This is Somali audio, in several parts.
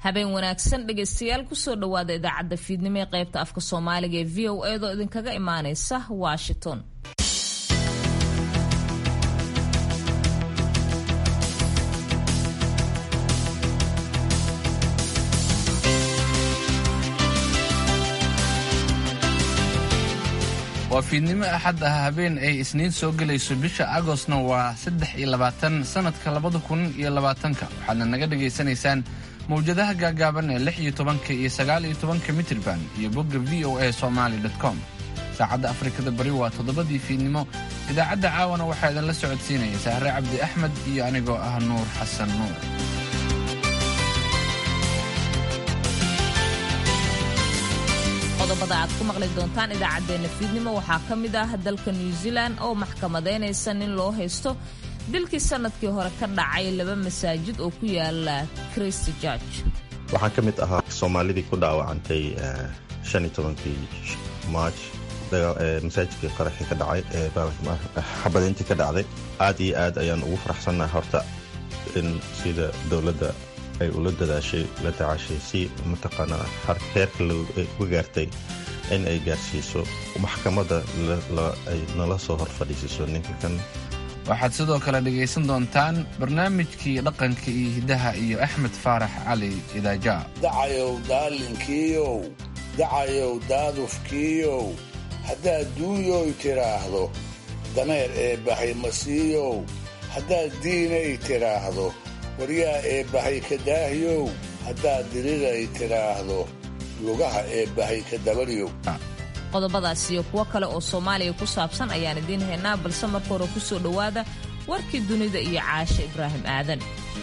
habeen wanaagsan dhegaystayaal kusoo dhowaada idaacadda fiidnimo ee qaybta afka soomaaliga ee v o eedoo idinkaga imaaneysa washington waa fiidnimo axad ah habeen ay isniin soo gelayso bisha agostna waa saddex iyo labaatan sannadka labada kun iyo labaatanka waxaadna naga dhagaysanaysaan mawjadaha gaagaaban ee lix iyo tobanka iyo sagaal iyo tobanka mitrban iyo bogga v o a somaali com saacadda afrikada bari waa toddobadii fiidnimo idaacadda caawana waxaa idinla socodsiinaya sahre cabdi axmed iyo anigoo ah nuur xasan nuur qodobada aad ku maqli doontaan idaacaddeenna fiidnimo waxaa ka mid ah dalka new zealand oo maxkamadaynaysa nin loo haysto dilkii sannadkii hore ka dhacay laba masaajid oo ku yaala christ george waxaan ka mid ahaa soomaalidii ku dhaawacantay shan iyo tobankii march masaajidkii qaraxii ka dhacay xabadayntii ka dhacday aad iyo aad ayaan ugu faraxsannahay horta in sida dowladda ay ula dadaashay la tacaashay si mataqaanaa heerka uga gaartay in ay gaarsiiso maxkamadda ay nala soo hor fadhiisiso ninka kan waxaad sidoo kale dhegaysan doontaan barnaamijkii dhaqanka iyo hiddaha iyo axmed faarax cali idaaja dacayow daalinkiiyow dacayow daadufkiiyow haddaad duunyoy tidhaahdo dameer ee bahay masiiyow haddaad diinay tidhaahdo waryaa ee bahay ka daahyow haddaad diriray tidhaahdo lugaha ee bahay ka dabaryow qodobadaas iyo kuwo kale oo soomaaliya ku saabsan ayaan idiin haynaa balse marka hore ku soo dhowaada warkii dunida iyo caashe ibraahim aadan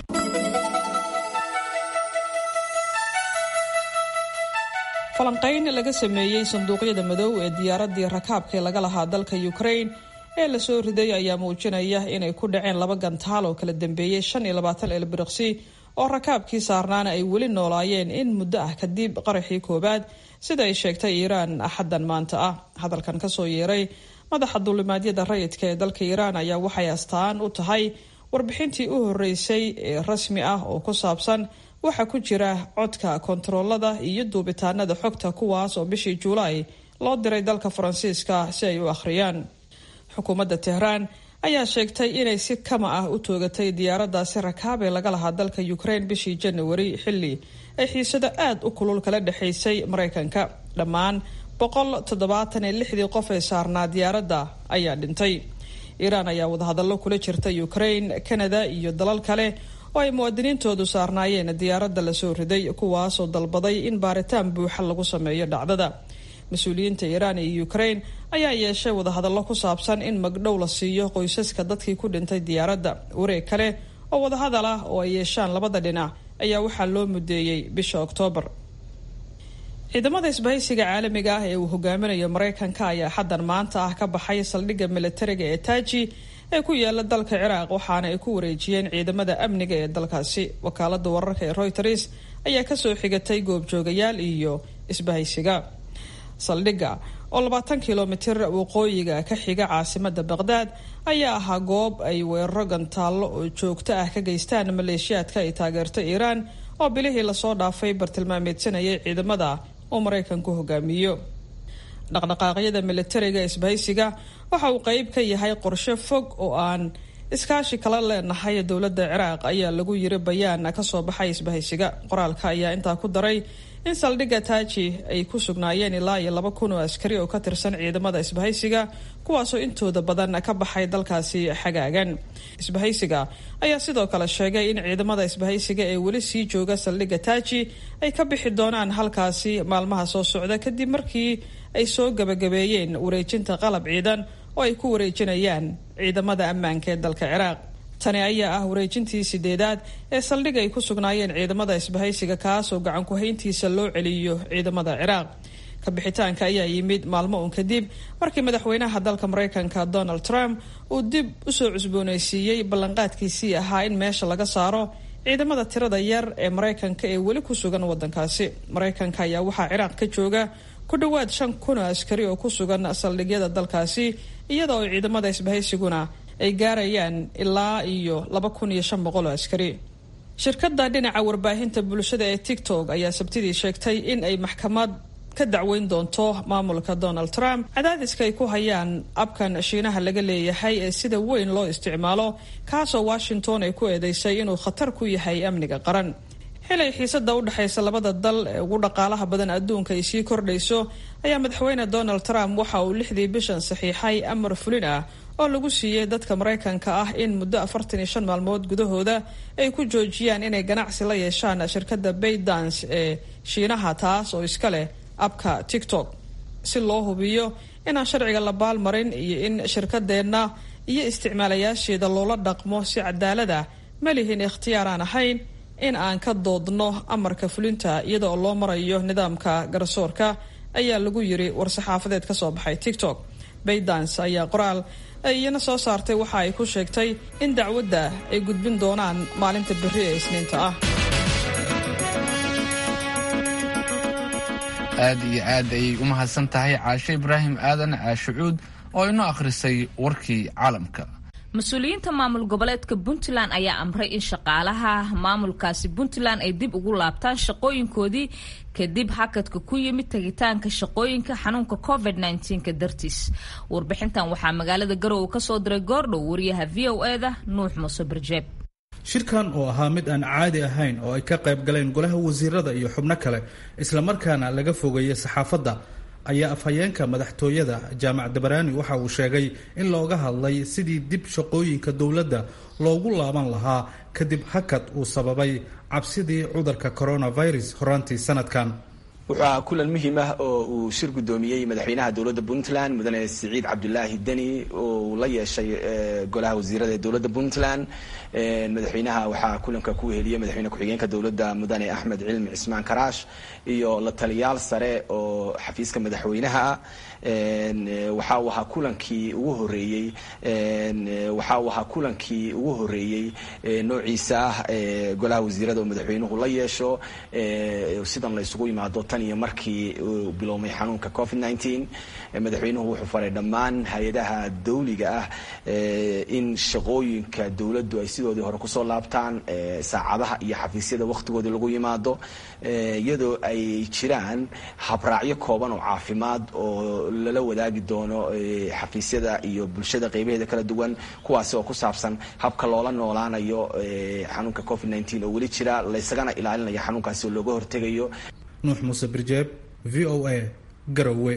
falanqayn laga sameeyey sanduuqyada madow ee diyaaraddii rakaabkii laga lahaa dalka ukrain ee lasoo riday ayaa muujinaya inay ku dhaceen laba gantaal oo kala dambeeyey shan iyo labaatan elbiriqsi oo rakaabkii saarnaana ay weli noolaayeen in muddo ah kadib qaraxii koowaad sida ay sheegtay iiraan axaddan maanta ah hadalkan kasoo yeeray madaxa duulimaadyada rayidka ee dalka iiraan ayaa waxay astaan u tahay warbixintii u horeysay ee rasmi ah oo ku saabsan waxaa ku jira codka kontaroolada iyo duubitaanada xogta kuwaas oo bishii juulaay loo diray dalka faransiiska si ay u akhriyaan xukuumadda tehraan ayaa sheegtay inay si kama ah u toogatay diyaaradaasi rakaab ee laga lahaa dalka ukraine bishii janawari xilli ay xiisado aada u kulul kala dhexaysay maraykanka dhammaan boqol toddobaatan iyo lixdii qof ee saarnaa diyaaradda ayaa dhintay iiraan ayaa wadahadallo kula jirta ukraine canada iyo dalal kale oo ay muwaadiniintoodu saarnaayeen diyaaradda lasoo riday kuwaasoo dalbaday in baaritaan buuxa lagu sameeyo dhacdada mas-uuliyiinta iiraan iyo ukraine ayaa yeeshay wadahadallo ku saabsan in magdhow la siiyo qoysaska dadkii ku dhintay diyaaradda wareeg kale oo wadahadal ah oo ay yeeshaan labada dhinac ayaa waxaa loo mudeeyey bisha oktoobar ciidamada isbahaysiga caalamiga ah ee uu hogaaminayo maraykanka ayaa xaddan maanta ah ka baxay saldhigga militariga ee taaji ee ku yaala dalka ciraaq waxaana ay ku wareejiyeen ciidamada amniga ee dalkaasi wakaalada wararka ee royters ayaa kasoo xigatay goobjoogayaal iyo isbahaysiga saldhigga oo labaatan kilomitir waqooyiga ka xiga caasimada baqdaad ayaa ahaa goob ay weeraro gantaallo oo joogto ah ka geystaan maleeshiyaadka ay taageerto iiraan oo bilihii lasoo dhaafay bartilmaameedsanayay ciidamada oo maraykanku hogaamiyo dhaqdhaqaaqyada militariga isbahaysiga waxa uu qeyb ka yahay qorshe fog oo aan iskaashi kala leenahay dowladda ciraaq ayaa lagu yiri bayaan kasoo baxay isbahaysiga qoraalka ayaa intaa ku daray in saldhigga taaji ay ku sugnaayeen ilaa iyo laba kun oo askari oo ka tirsan ciidamada isbahaysiga kuwaasoo intooda badan ka baxay dalkaasi xagaagan isbahaysiga ayaa sidoo kale sheegay in ciidamada isbahaysiga ee weli sii jooga saldhigga taaji ay ka bixi doonaan halkaasi maalmaha soo socda kadib markii ay soo gabagabeeyeen wareejinta qalab ciidan oo ay ku wareejinayaan ciidamada ammaanka ee dalka ciraaq tani ayaa ah wareejintii sideedaad ee saldhig ay ku sugnaayeen ciidamada isbahaysiga kaasoo gacan ku-hayntiisa loo celiyo ciidamada ciraaq kabixitaanka ayaa yimid maalmo uun kadib markii madaxweynaha dalka maraykanka donald trump uu dib usoo cusbooneysiiyey ballanqaadkiisii ahaa in meesha laga saaro ciidamada tirada yar ee maraykanka ee weli ku sugan wadankaasi maraykanka ayaa waxaa ciraaq ka jooga ku dhowaad shan kun oo askari oo ku sugan saldhigyada dalkaasi iyada oo ciidamada isbahaysiguna ay gaarayaan ilaa iyo laba kun iyo shan boqol oo askari shirkadda dhinaca warbaahinta bulshada ee tiktok ayaa sabtidii sheegtay in ay maxkamad ka dacweyn doonto maamulka donald trump cadaadiska ay ku hayaan abkan shiinaha laga leeyahay ee sida weyn loo isticmaalo kaasoo washington ay ku eedeysay inuu khatar ku yahay amniga qaran xilay xiisada u dhexaysa labada dal ee ugu dhaqaalaha badan adduunka ay sii kordhayso ayaa madaxweyne donald trump waxa uu lixdii bishan saxiixay amar fulin ah oo lagu siiyey dadka maraykanka ah in muddo afartan iyo shan maalmood gudahooda ay ku joojiyaan inay ganacsi la yeeshaan shirkadda baydance ee shiinaha taas oo iska leh abka tiktok si loo hubiyo inaan sharciga la baalmarin iyo in shirkadeenna iyo isticmaalayaasheeda loola dhaqmo si cadaalad ah ma lihin ikhtiyaar aan ahayn in aan ka doodno amarka fulinta iyada oo loo marayo nidaamka garsoorka ayaa lagu yiri war-saxaafadeed ka soo baxay tiktok baydance ayaa qoraal ay iyana soo saartay waxa ay ku sheegtay in dacwadda ay gudbin doonaan maalinta berri ee isniinta ah aad iyo aad ayay u mahadsan tahay caashe ibraahim aadan caashucuud oo inoo akhrisay warkii caalamka mas-uuliyiinta maamul goboleedka puntland ayaa amray in shaqaalaha maamulkaasi puntland ay dib ugu laabtaan shaqooyinkoodii kadib hakadka ku yimid tegitaanka shaqooyinka xanuunka covid ka dartiis warbixintan waxaa magaalada garowe kasoo diray goordhow wariyaha v o eda nuux muuse barjeeb shirkan oo ahaa mid aan caadi ahayn oo ay ka qayb galeen golaha wasiirada iyo xubno kale islamarkaana laga fogeeyey saxaafadda ayaa afhayeenka madaxtooyada jaamac dabaraani waxa uu sheegay in looga hadlay sidii dib shaqooyinka dowladda loogu laaban lahaa kadib hakad uu sababay cabsidii cudurka coronavirus horaantii sanadkan wuxuu ahaa kulan muhiim ah oo uu shir guddoomiyey madaxweynaha dowladda puntland mudane siciid cabdulaahi deni oo uu la yeeshay golaha wasiirada ee dowladda puntland madaxweynaha waxaa kulanka ku weheliyey madaxweyne ku-xigeenka dowladda mudane axmed cilmi cismaan karaash iyo la taliyaal sare oo xafiiska madaxweynaha waxa uu ahaa kulankii ugu horeeyey waxa uu ahaa kulankii ugu horeeyey noociisa ah golaha wasiirada oo madaxweynuhu la yeesho sidan la isugu yimaado tan iyo markii uu biloomay xanuunka covid nneteen madaxweynuhu wuxuu faray dhammaan hay-adaha dawliga ah in shaqooyinka dowladdu ay sidoodii hore kusoo laabtaan saacadaha iyo xafiisyada wakhtigoodii lagu yimaado iyadoo ay jiraan habraacyo kooban oo caafimaad oo lala wadaagi doono xafiisyada iyo bulshada qeybaheeda kala duwan kuwaasi oo ku saabsan habka loola noolaanayo xanuunka covid nneteen oo weli jira laysagana ilaalinaya xanuunkaasi oo looga hortegayo nuux muuse birjeeb v o a garowe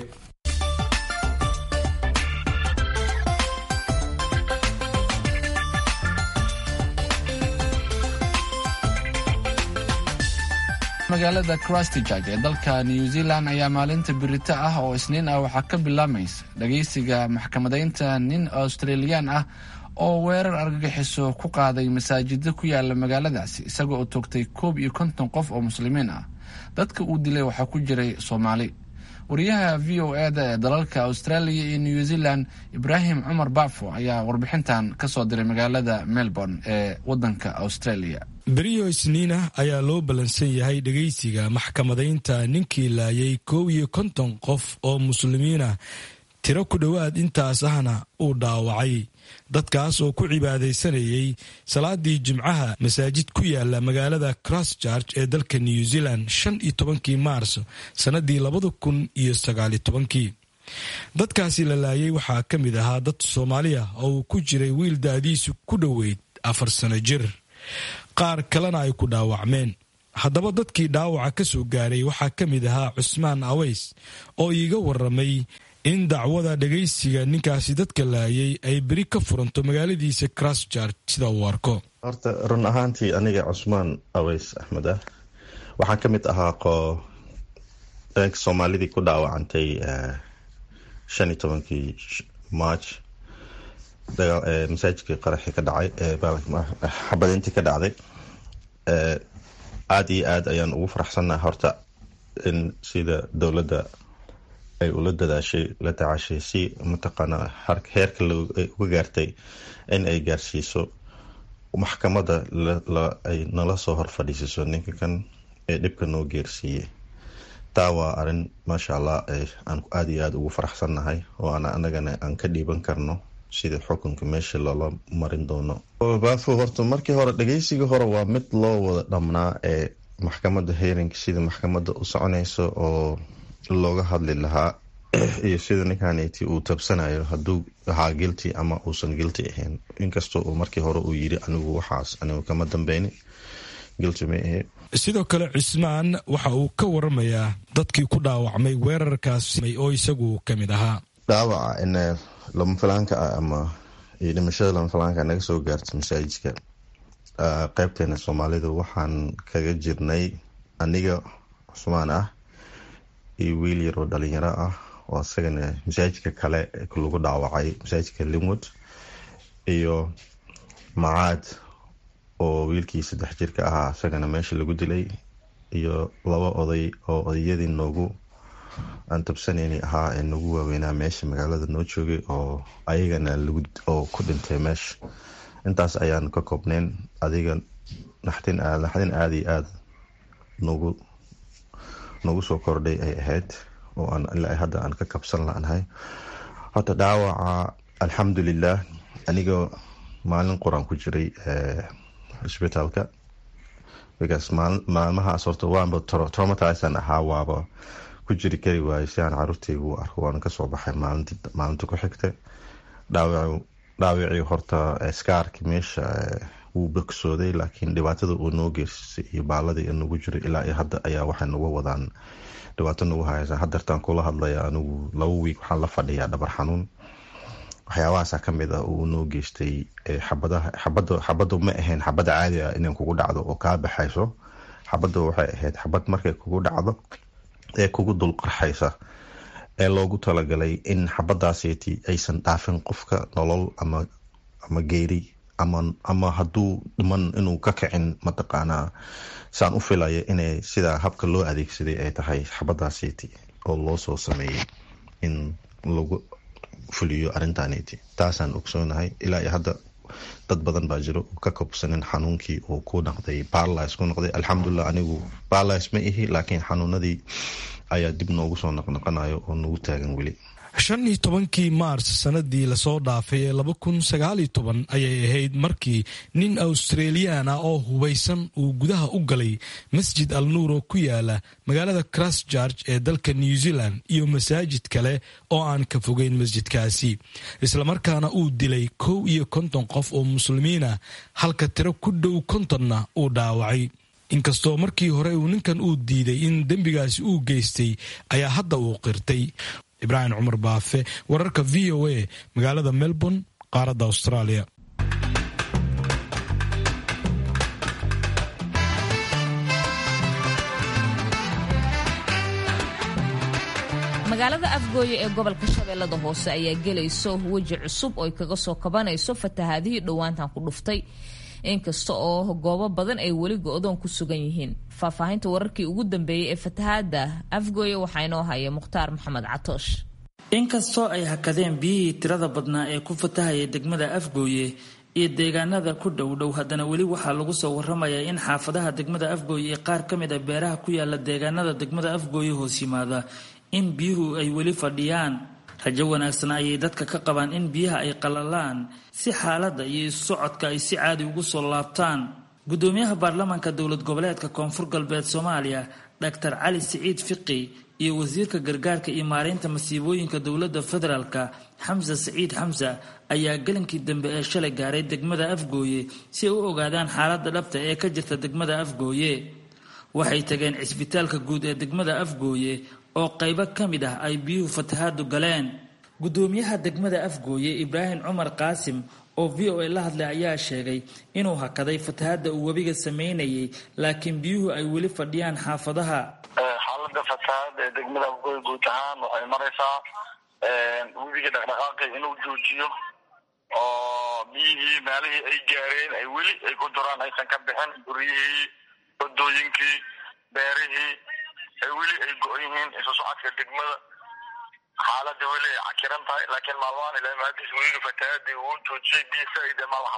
magaalada christchurch ee dalka new zealand ayaa maalinta birito ah oo isniin ah waxaa ka bilaamaysa dhageysiga maxkamadaynta nin australiyaan ah oo weerar argagixiso ku qaaday masaajida ku yaala magaaladaasi isagoo oo toogtay koob iyo konton qof oo muslimiin ah dadka uu dilay waxaa ku jiray soomaali wariyaha v o eda ee dalalka australia iyo new zealand ibraahim cumar bafo ayaa warbixintan kasoo diray magaalada melbourne ee wadanka australia beriyo isniinah ayaa loo ballansan yahay dhegaysiga maxkamadaynta ninkii laayay koob iyo konton qof oo muslimiinah tiro ku dhowaad intaas ahna uu dhaawacay dadkaas oo ku cibaadaysanayay salaadii jimcaha masaajid ku yaala magaalada christchurch ee dalka new zealand shan iyo tobankii maars sannadii labada kun iyo sagaaliyo tobankii dadkaasi la laayay waxaa ka mid ahaa dad soomaaliya oo uu ku jiray wiil da-diisu ku dhoweyd afar sano jir qaar kalena ay ku dhaawacmeen haddaba dadkii dhaawaca ka soo gaaray waxaa ka mid ahaa cusmaan aweys oo iiga waramay in dacwada dhagaysiga ninkaasi dadka laayay ay beri ka furanto magaaladiisa christchurch sida uu arko horta run ahaantii aniga cusmaan aweys axmed ah waxaan ka mid ahaa qoodanka soomaalidii ku dhaawacantay shan iyo tobankii march masaajidkii qaraxii ka dhacay xabadintii ka dhacday aada iyo aad ayaan ugu faraxsannaha horta in sida dowladda ay ula dadaashay la tacaashay si mataqaana heerka uga gaartay in ay gaarsiiso maxkamadda ay nala soo hor fadhiisiso ninka kan ee dhibka noo geersiiyey taa waa arin maasha allah aan aada iyo aada ugu faraxsannahay oo aan anagana aan ka dhiiban karno sida xukunka meesha loola marin doono baafo horta markii hore dhageysiga hore waa mid loo wada dhamnaa ee maxkamada heerinka sida maxkamada u soconayso oo looga hadli lahaa iyo sida ninkaniti uu tabsanayo haduu ahaa gilty ama uusan gilty ahayn inkastoo uu markii hore uu yiri anigu waxaas anigu kama dambeyni gilty ma ahe sidoo kale cismaan waxa uu ka waramayaa dadkii ku dhaawacmay weerarkaas oo isagu ka mid ahaa dhaawaca in lama filaanka ah ama iyo dhimashada lama filaanka naga soo gaarta masaajidka qeybteena soomaalida waxaan kaga jirnay aniga cusmaan ah iyo wiil yaroo dhalinyaro ah oo isagana masaajidka kale lagu dhaawacay masaajidka linwood iyo macaad oo wiilkii saddex jirka ahaa isagana meesha lagu dilay iyo laba oday oo odayadii noogu aan tabsanayni ahaa ee nagu waaweynaa meesha magaalada noo joogay oo ayagana oo ku dhintay meesha intaas ayaan ka koobneyn adiga naxdin naxdin aada iyo aada nagu nagu soo kordhay ay ahayd oo aan ilaa hadda aan ka kabsan la-nahay horta dhaawaca alxamdulilah aniga maalin quraan ku jiray cisbitaalka because maalmahaas horta waanba traumatisan ahaa waaba ku jiri kari waayo si aan caruurtaygu u arko waana kasoo baxay maalinta ku xigta dhaawicii horta skaarki meesha wuu bogsooday laakiin dhibaatada uu noo geersisay iyo baaladii nagu jiray ilaa iyo hadda ayaa waxay nagu wadaan dhibaato nagu haysa hadeertaan kula hadlaya anigu laba wiig waxaan la fadhiyaa dhabar xanuun waxyaabahaasa kamid ah uu noo geystay xabadu ma ahayn xabada caadi ah inay kugu dhacdo oo kaa baxayso xabada waxay ahayd xabad markay kugu dhacdo ee kugu dulqarxaysa ee loogu talagalay in xabadaaseti aysan dhaafin qofka nolol ama geeri ama haduu dhiman inuu ka kicin mataqaanaa saan u filaya inay sidaa habka loo adeegsaday ay tahay xabadaaseti oo loo soo sameeyey in lagu fuliyo arintaniti taasaan ogsoonahay ilaa iyo hadda dad badan baa jiro ka kobsanin xanuunkii uu ku noqday barlis ku noqday alxamdulilah anigu barlis ma ihi laakiin xanuunadii ayaa dib noogu soo noqnoqonayo oo nagu taagan weli shan iyo tobankii maars sanadii lasoo dhaafay ee laba kun sagaaliyo toban ayay ahayd markii nin australiyan ah oo hubaysan uu gudaha u galay masjid al nuur oo ku yaala magaalada christchurch ee dalka new zealand iyo masaajid kale oo aan ka fogeyn masjidkaasi islamarkaana uu dilay kow iyo konton qof oo muslimiinah halka tiro ku dhow kontonna uu dhaawacay inkastoo markii hore uu ninkan uu diiday in dembigaasi uu geystay ayaa hadda uu qirtay ibraahim cumar baafe wararka v o a magaalada melbourne qaaradda australia magaalada afgooye ee gobolka shabeellada hoose ayaa gelayso weji cusub oo ay kaga soo kabanayso fatahaadihii dhowaantan ku dhuftay inkasta oo goobo badan ay weli go-doon ku sugan yihiin faahfaahinta wararkii ugu dambeeyey ee fatahaada afgooye waxaa inoo haya mukhtaar maxamed catoosh inkastoo ay hakadeen biyihii tirada badnaa ee ku fatahaya degmada afgooye iyo deegaanada ku dhowdhow haddana weli waxaa lagu soo waramayaa in xaafadaha degmada afgooye ee qaar ka mid a beeraha ku yaala deegaanada degmada afgooye hoos yimaada in biyuhu ay weli fadhiyaan rajo wanaagsan ayay dadka ka qabaan in biyaha ay qalalaan si xaaladda iyo isu socodka ay si caadi ugu soo laabtaan gudoomiyaha baarlamaanka dowlad goboleedka koonfur galbeed soomaaliya dhaktar cali siciid fiqi iyo wasiirka gargaarka iyo maareynta masiibooyinka dowladda federaalka xamse siciid xamse ayaa gelinkii dambe ee shalay gaaray degmada afgooye si ay u ogaadaan xaaladda dhabta ee ka jirta degmada afgooye waxay tageen cisbitaalka guud ee degmada afgooye oo qaybo ka mid ah ay biyuhu fatahaadu galeen gudoomiyaha degmada afgooye ibraahim cumar qaasim oo v o a la hadlay ayaa sheegay inuu hakaday fatahaadda uu webiga sameynayay laakiin biyuhu ay weli fadhiyaan xaafadaha xaalada fatahaada ee degmada afgooye guud ahaan waxay maraysaa webiga dhaqdhaqaaqi inuu joojiyo oo biyihii maalihii ay gaareen ay weli ay ku duraan aysan ka bixin guryihii wadooyinkii beerihii ay weli ay go-on yihiin isu socodka degmada xaalada weli ay cakiran tahay laakiin maalmahan ilaa maadiis webiga fatahaadii uu joojiyay biyo saa-ide ma lahan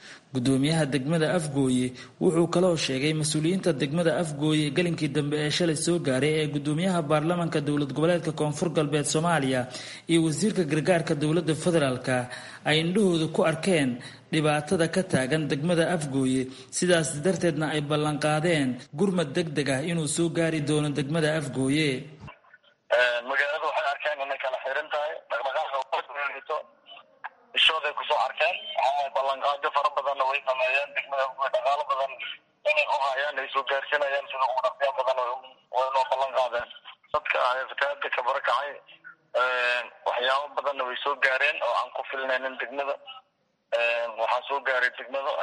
gudoomiyaha degmada afgooye wuxuu kaloo sheegay mas-uuliyiinta degmada afgooye galinkii dambe ee shalay soo gaaray ee gudoomiyaha baarlamaanka dowlad goboleedka koonfur galbeed soomaaliya iyo wasiirka gargaarka dowlada federaalka ay indhahooda ku arkeen dhibaatada ka taagan degmada afgooye sidaas darteedna ay ballanqaadeen gurmad deg deg ah inuu soo gaari doono degmada afgooye magaalada waxay arkeen inay kala xiran tahay dhaqdhaqaaqa ishooday kusoo arkeen ballanqaadyo fara badanna way sameeyeen degmada afgooye dhaqaalo badan inay u hayaan ay soo gaarsinayaan sida ugu dhaqsiya badan way noo ballan qaadeen dadka fatahaada ka barakacay waxyaabo badanna way soo gaareen oo aan ku filnaynin degmada waxaa soo gaaray degmada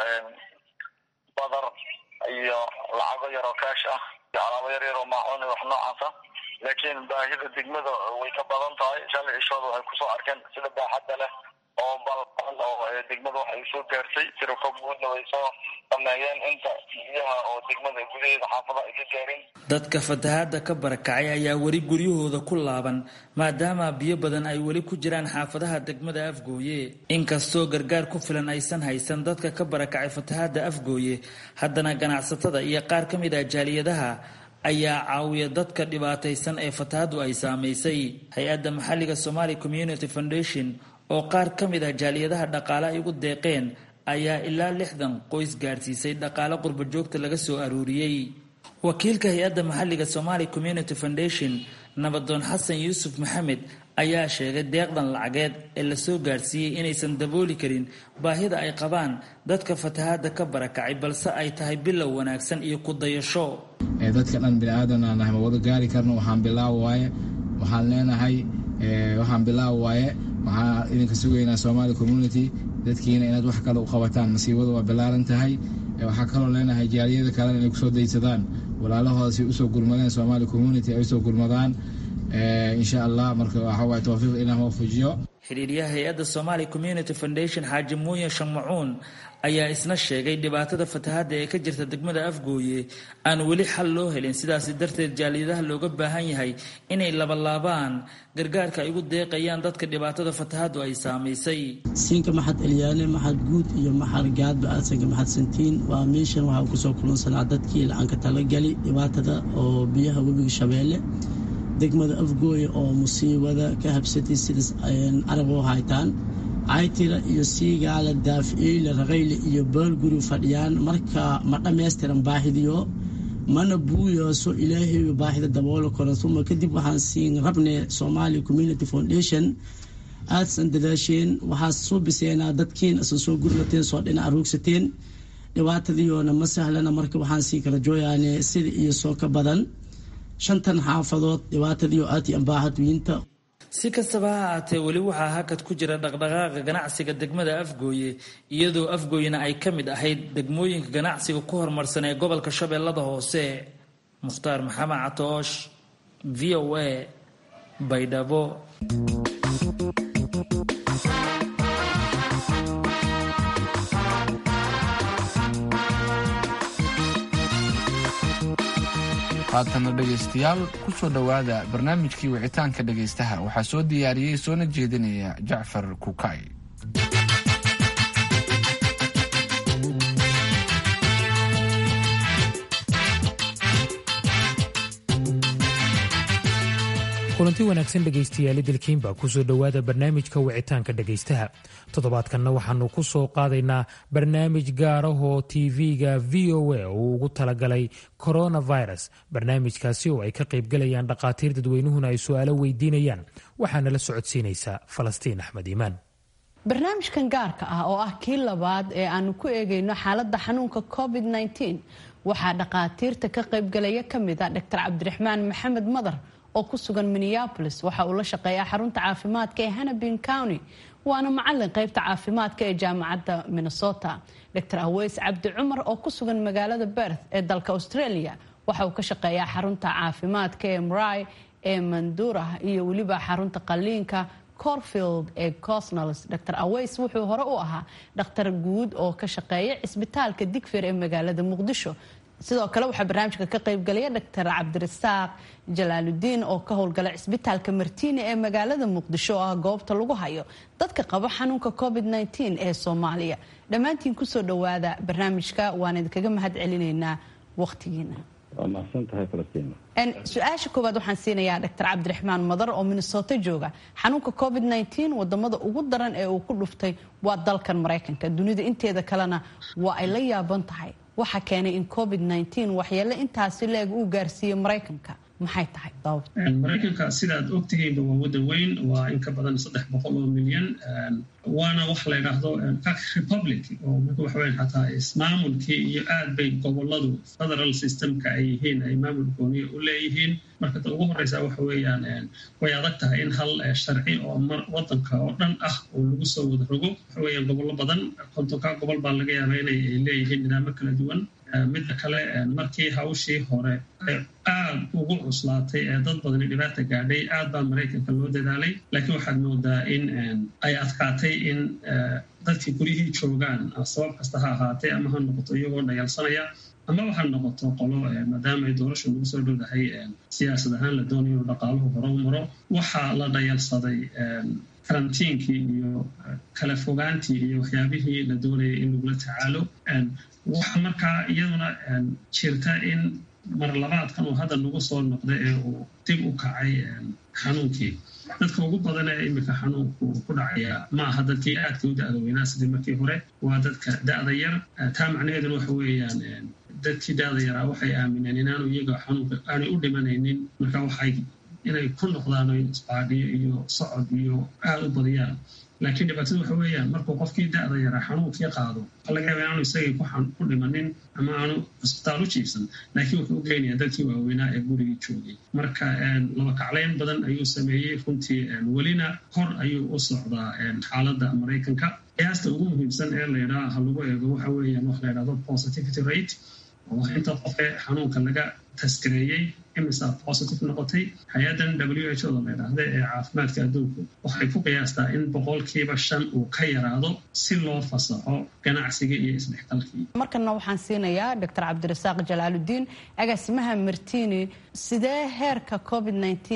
badar iyo lacago yar oo kaash ah iyo alaabo yar yar oo maacuun iyo wax noocaasa laakiin baahida degmada way ka badan tahay shalay cishooda waxay kusoo arkeen sida baaxadda leh oo balban oo degmada waxay soo gaartay tirako guudna way soo sameeyeen inta biyaha oo degmada gudaheeda xaafada ay ka gaarin dadka fatahaada ka barakacay ayaa weli guryahooda ku laaban maadaama biyo badan ay weli ku jiraan xaafadaha degmada afgooye inkastoo gargaar ku filan aysan haysan dadka ka barakacay fatahaada afgooye haddana ganacsatada iyo qaar ka mid ah jaaliyadaha ayaa caawiya dadka dhibaataysan ee fatahaadu ay saamaysay hay-adda maxalliga somali community foundation oo qaar ka mid ah jaaliyadaha dhaqaale ay ugu deeqeen ayaa ilaa lixdan qoys gaarsiisay dhaqaale qurba joogta laga soo aruuriyey wakiilka hay-adda maxalliga somali community foundation nabadoon xasan yuusuf maxamed ayaa sheegay deeqdan lacageed ee lasoo gaarsiiyey inaysan dabooli karin baahida ay qabaan dadka fatahaada ka barakacay balse ay tahay bilow wanaagsan iyo ku dayasho dadka dhan biniaadan aan nahay ma wada gaari karno waxaan bilaaw waaye waxaan leenahay waxaan bilaaw waaye waxaan idinka sugaynaa somaali community dadkiina inaad wax kale u qabataan masiibadu waa bilaaran tahay waxaa kaloo leenahay jaaliyada kalena inay kusoo daysadaan walaalahooda si usoo gurmadeen somaali community ay usoo gurmadaan insha allah marka waxawaay towfiiq ilaah waafajiyo xiriiryaha hay-adda somali community foundation xaaji muuye shammacuun ayaa isna sheegay dhibaatada fatahaada ee ka jirta degmada afgooye aan weli xal loo helin sidaasi darteed jaaliyadaha looga baahan yahay inay labalaabaan gargaarka ay ugu deeqayaan dadka dhibaatada fatahaadu ay saamaysay siinka maxad elyaane maxad guud iyo maxad gaadba asanka maxad santiin waa meeshan waxaa kusoo kulansanaa dadkii la-aanka talagali dhibaatada oo biyaha webiga shabeelle degmada afgooye oo musiibada ka habsatay sidaas arab u haytaan caytira iyo siigaala daaficiile raqayle iyo baalguri fadhiyaan marka ma dhammaystiran baahidiyo mana buuyooso ilaahay baahida daboolo karo uma kadib waxaan siin rabne somali community foundation aadsan dadaasheen waxaa soo biseenaa dadkiin asan soo gurmateen soo dhinac aroogsateen dhibaatadiiyoona ma sahlana marka waxaan sii kala jooyaane sida iyo soo ka badan shantan xaafadood dhibaatadiio aad iyo ambaahadwiinta si kastaba ha ahaatee weli waxaa hakad ku jira dhaqdhaqaaqa ganacsiga degmada afgooye iyadoo afgooyena ay ka mid ahayd degmooyinka ganacsiga ku horumarsan ee gobolka shabeellada hoose mukhtaar maxamed catoosh v o a baydhabo haatana dhegaystayaal ku soo dhowaada barnaamijkii wicitaanka dhegaystaha waxaa soo diyaariyey soona jeedinaya jacfar kukay kulanti wanaagsan dhegaystayaali dalkiinba kusoo dhowaada barnaamijka wicitaanka dhegaystaha toddobaadkanna waxaanu ku soo qaadaynaa barnaamij gaarahoo tv-ga v o a uu ugu talagalay coronavirus barnaamijkaasi oo ay ka qaybgalayaan dhakhaatiir dadweynuhuna ay su-aalo weydiinayaan waxaana la socodsiinaysaa falastiin axmed iimaan barnaamijkan gaarka ah oo ah kii labaad ee aanu ku eegayno xaaladda xanuunka covid waxaa dhakhaatiirta ka qaybgalaya ka mid a dr cabdiraxmaan maxamed madar oo ku sugan minneapolis waxa uu la shaqeeyaa xarunta caafimaadka ee hannabin county waana macalin qaybta caafimaadka ee jaamacadda minnesota dr aweys cabdi cumar oo ku sugan magaalada berth ee dalka australia waxa uu ka shaqeeyaa xarunta caafimaadka ee mry ee mandura iyo weliba xarunta qaliinka corfield ee cosnals dr aweys wuxuu hore u ahaa dhakhtar guud oo ka shaqeeya cisbitaalka digfir ee magaalada muqdisho sidoo kale waxaa barnaamijka ka qaybgalaya doctor cabdirasaaq jalaaludiin oo ka howlgala cisbitaalka martiini ee magaalada muqdisho oo ah goobta lagu hayo dadka qaba xanuunka covid ee soomaaliya dhammaantiin kusoo dhowaada barnaamijka waan idinkaga mahad celinaynaa waqtigiina su-aasha koowaad waxaan siinayaa doctor cabdiraxmaan madar oo minnesota jooga xanuunka covid wadamada ugu daran ee uu ku dhuftay waa dalkan maraykanka dunida inteeda kalena waa ay la yaaban tahay waxa keenay in covid waxyeele intaasi leeg uu gaarsiiyey maraykanka maxay tahay maraykanka sidaad ogtihiinba waa wadan weyn waa in ka badan saddex boqol oo milyan waana wax la yidhaahdo republic oo marka waxa weyan xataa ismaamulkii iyo aad bay goboladu federal systemka ay yihiin ay maamul gooniya u leeyihiin marka ta ugu horeysa waxa weeyaan way adag tahay in hal sharci oo wadanka oo dhan ah oo lagu soo wada rogo waxa weeyaan gobollo badan kontonka gobol baa laga yaabaa inay leeyihiin nidaamo kala duwan midda kale markii hawshii hore aad ugu cuslaatay ee dad badani dhibaata gaadhay aad baa maraykanka loo dadaalay laakiin waxaad moodaa in ay adkaatay in dadkii guryihii joogaan sabab kasta ha ahaatee ama ha noqoto iyagoo dhayalsanaya ama waxaa noqoto qolo maadaama ay doorasha lagu soo dhowdahay siyaasad ahaan la doonayo inuu dhaqaaluhu hore u maro waxaa la dhayalsaday karantiinkii iyo kala fogaantii iyo waxyaabihii la doonayay in lagula tacaalo waxa markaa iyaduna jirta in marlabaadkan uu hadda nagu soo noqday ee uu dib u kacay xanuunkii dadka ugu badan ee iminka xanuunku ku dhacaya ma aha dadkii aadka u da-da weynaa sidii markii hore waa dadka da-da yar taa macnaheeduna waxa weeyaan dadkii da-da yaraa waxay aamineen inaanu iyaga xanuunka aanay u dhimanaynin marka waxay inay ku noqdaan isbaadhiyo iyo socod iyo aada u badiyaan laakiin dhibaatada waxa weeyaan markuu qofkii da-da yaraa xanuunkii qaado waxa laga yaaba inaanu isagii ku dhimanin ama aanu cisbitaal u jiifsan laakiin wuxuu u geynayaa dadkii waaweynaa ee gurigii joogay marka laba kaclayn badan ayuu sameeyey runtii welina hor ayuu u socdaa xaaladda maraykanka qiyaasta ugu muhiimsan ee laydhaa ha lagu eego waxa weeyaan wax la ydhahdo positivity rate oo inta qofe xanuunka laga taskareeyey imisa positive noqotay hay-addan w h o da la ydhaahda ee caafimaadka adduunku waxay ku qiyaastaa in boqolkiiba shan uu ka yaraado si loo fasaxo ganacsiga iyo isdhexgalkii markana waxaan siinayaa doctor cabdirasaaq jalaaludiin agaasimaha martini sidee heerka covid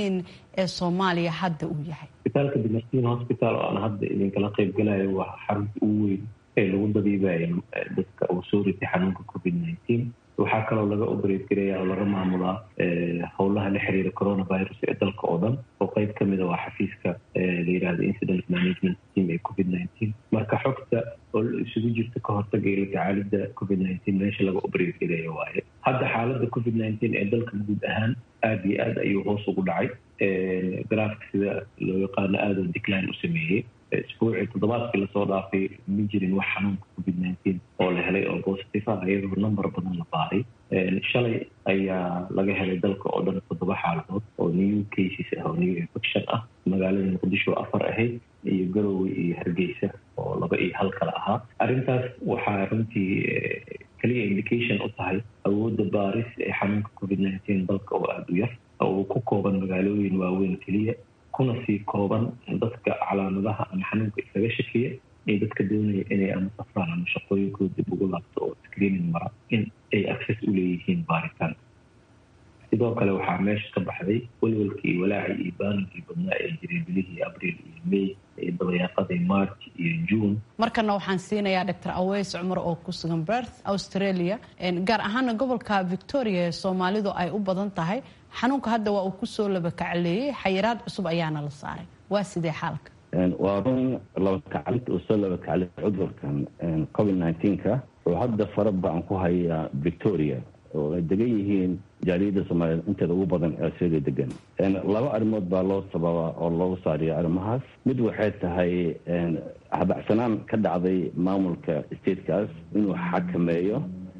ee soomaaliya hadda uu yahay isbitaalka dimartin hosbital oo aan hadda idinkala qaybgalayo waa xarunta ugu weyn ee lagu dabiibayo dadka uu soo ritay xanuunka covid waxaa kaloo laga operate garaya oo laga maamulaa howlaha la xiriira coronavirus ee dalka oo dhan oo qeyb ka mida waa xafiiska la yidhahda incident management team ee covid marka xogta oo isugu jirta ka hortaga iyo la tacaalida covid meesha laga operate garaya waaye hadda xaaladda covid ee dalka guud ahaan aada iyo aad ayuu hoos ugu dhacay garaafka sida loo yaqaano aadoo decline u sameeyey isbuucii toddobaadkii lasoo dhaafay ma jirin wax xanuunka covid oo la helay oo positive ah iyadoo number badan la baaray shalay ayaa laga helay dalka oo dhan toddoba xaaladood oo new cases ah oo new infection ah magaalada muqdisho afar ahayd iyo garowe iyo hargeysa oo laba iyo hal kale ahaa arrintaas waxaa runtii kaliya indication u tahay awoodda baaris ee xanuunka covid dalka oo aada u yar oo ku kooban magaalooyin waaweyn keliya kuna sii kooban dadka calaamadaha ama xanuunka isaga shakiya ee dadka doonaya inay ama safraan ama shaqooyinkooda dib ugu laabto oo screening mara in ay access u leeyihiin baaritaanka sidoo kale waxaa meesha ka baxday welwelkii iyo walaacii iyo baaninkii badnaa ee jiray bilihii abriil iyo may iyo dabayaaqadii march iyo june markana waxaan siinayaa doctor aweys cumar oo ku sugan berth australia gaar ahaana gobolka victoria ee soomaalidu ay u badan tahay xanuunka hadda waa uu kusoo labakacleeyey xayiraad cusub ayaana la saaray waa sidee xaalka waa run labakaclid uu soo labakaclay cudurkan covid nneteen-ka oo hadda fara badan ku haya victoria oo ay degan yihiin jaaliyadda soomaaliyeed inteeda ugu badan ee australia degan laba arrimood baa loo sababa oo loogu saariya arrimahaas mid waxay tahay habacsanaan ka dhacday maamulka statekaas inuu xakameeyo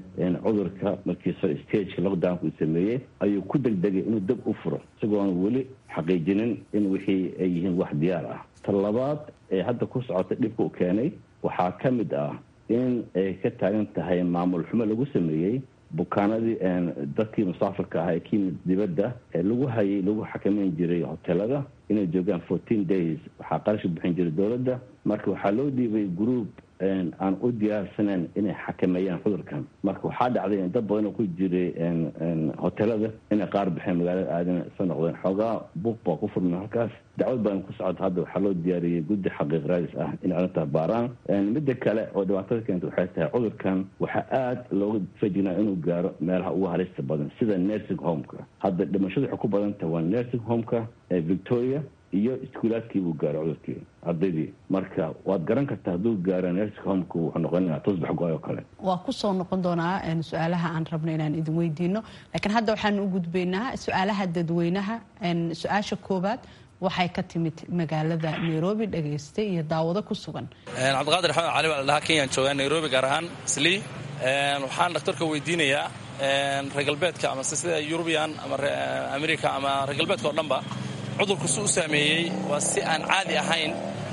cudurka markiiso stageka lockdownka uu sameeyey ayuu ku degdegay inuu dab u furo isagoon weli xaqiijinin in wixii ay yihiin wax diyaar ah ta labaad ee hadda ku socota dhibka u keenay waxaa ka mid ah in ay ka taagan tahay maamul xumo lagu sameeyey bukaanadii dadkii musaafirka ahaa ee ka yimid dibadda ee lagu hayay lagu xakameyn jiray hotelada inay joogaan fourteen days waxaa qarashka bixin jiray dowladda marka waxaa loo dhiibay group aan u diyaarsaneyn inay xakameeyaan cudurkan marka waxaa dhacday in dad badan oo ku jiray hotelada inay qaar baxeen magaalada aadana soo noqdeen xoogaa buuq baa ku furmay halkaas dacwad badan ku socota hadda waxaa loo diyaariyey guddi xaqiiq raadis ah inay arrintaa baaraan midda kale oo dhibaatada keenta waxay tahay cudurkan waxaa aada looga fejignaa inuu gaaro meelaha ugu halista badan sida nursing homeka hadda dhimashadu waxay ku badan tahay waa nursing homeka ee victoria iyo iskuulaadkii buu gaaro cudurkii ardaydii marka waad garan kartaa hadduu gaaro nursing homeka wuxuu noqonaya tusbax go-ay oo kale waa kusoo noqon doonaa su-aalaha aan rabno inaan idin weydiino laakiin hadda waxaan u gudbaynaa su-aalaha dadweynaha su-aasha koowaad waxay ka timid magaalada nairobi dhegaystay iyo daawado ku sugan cabdiqaadir axmed cali baa la dhahaa kenyaan joogaa nairobi gaar ahaan slii waxaan dhakhtarka weydiinayaa reer galbeedka ama sida yurubiyan ama america ama reer galbeedka oo dhanba cudurku si u saameeyey waa si aan caadi ahayn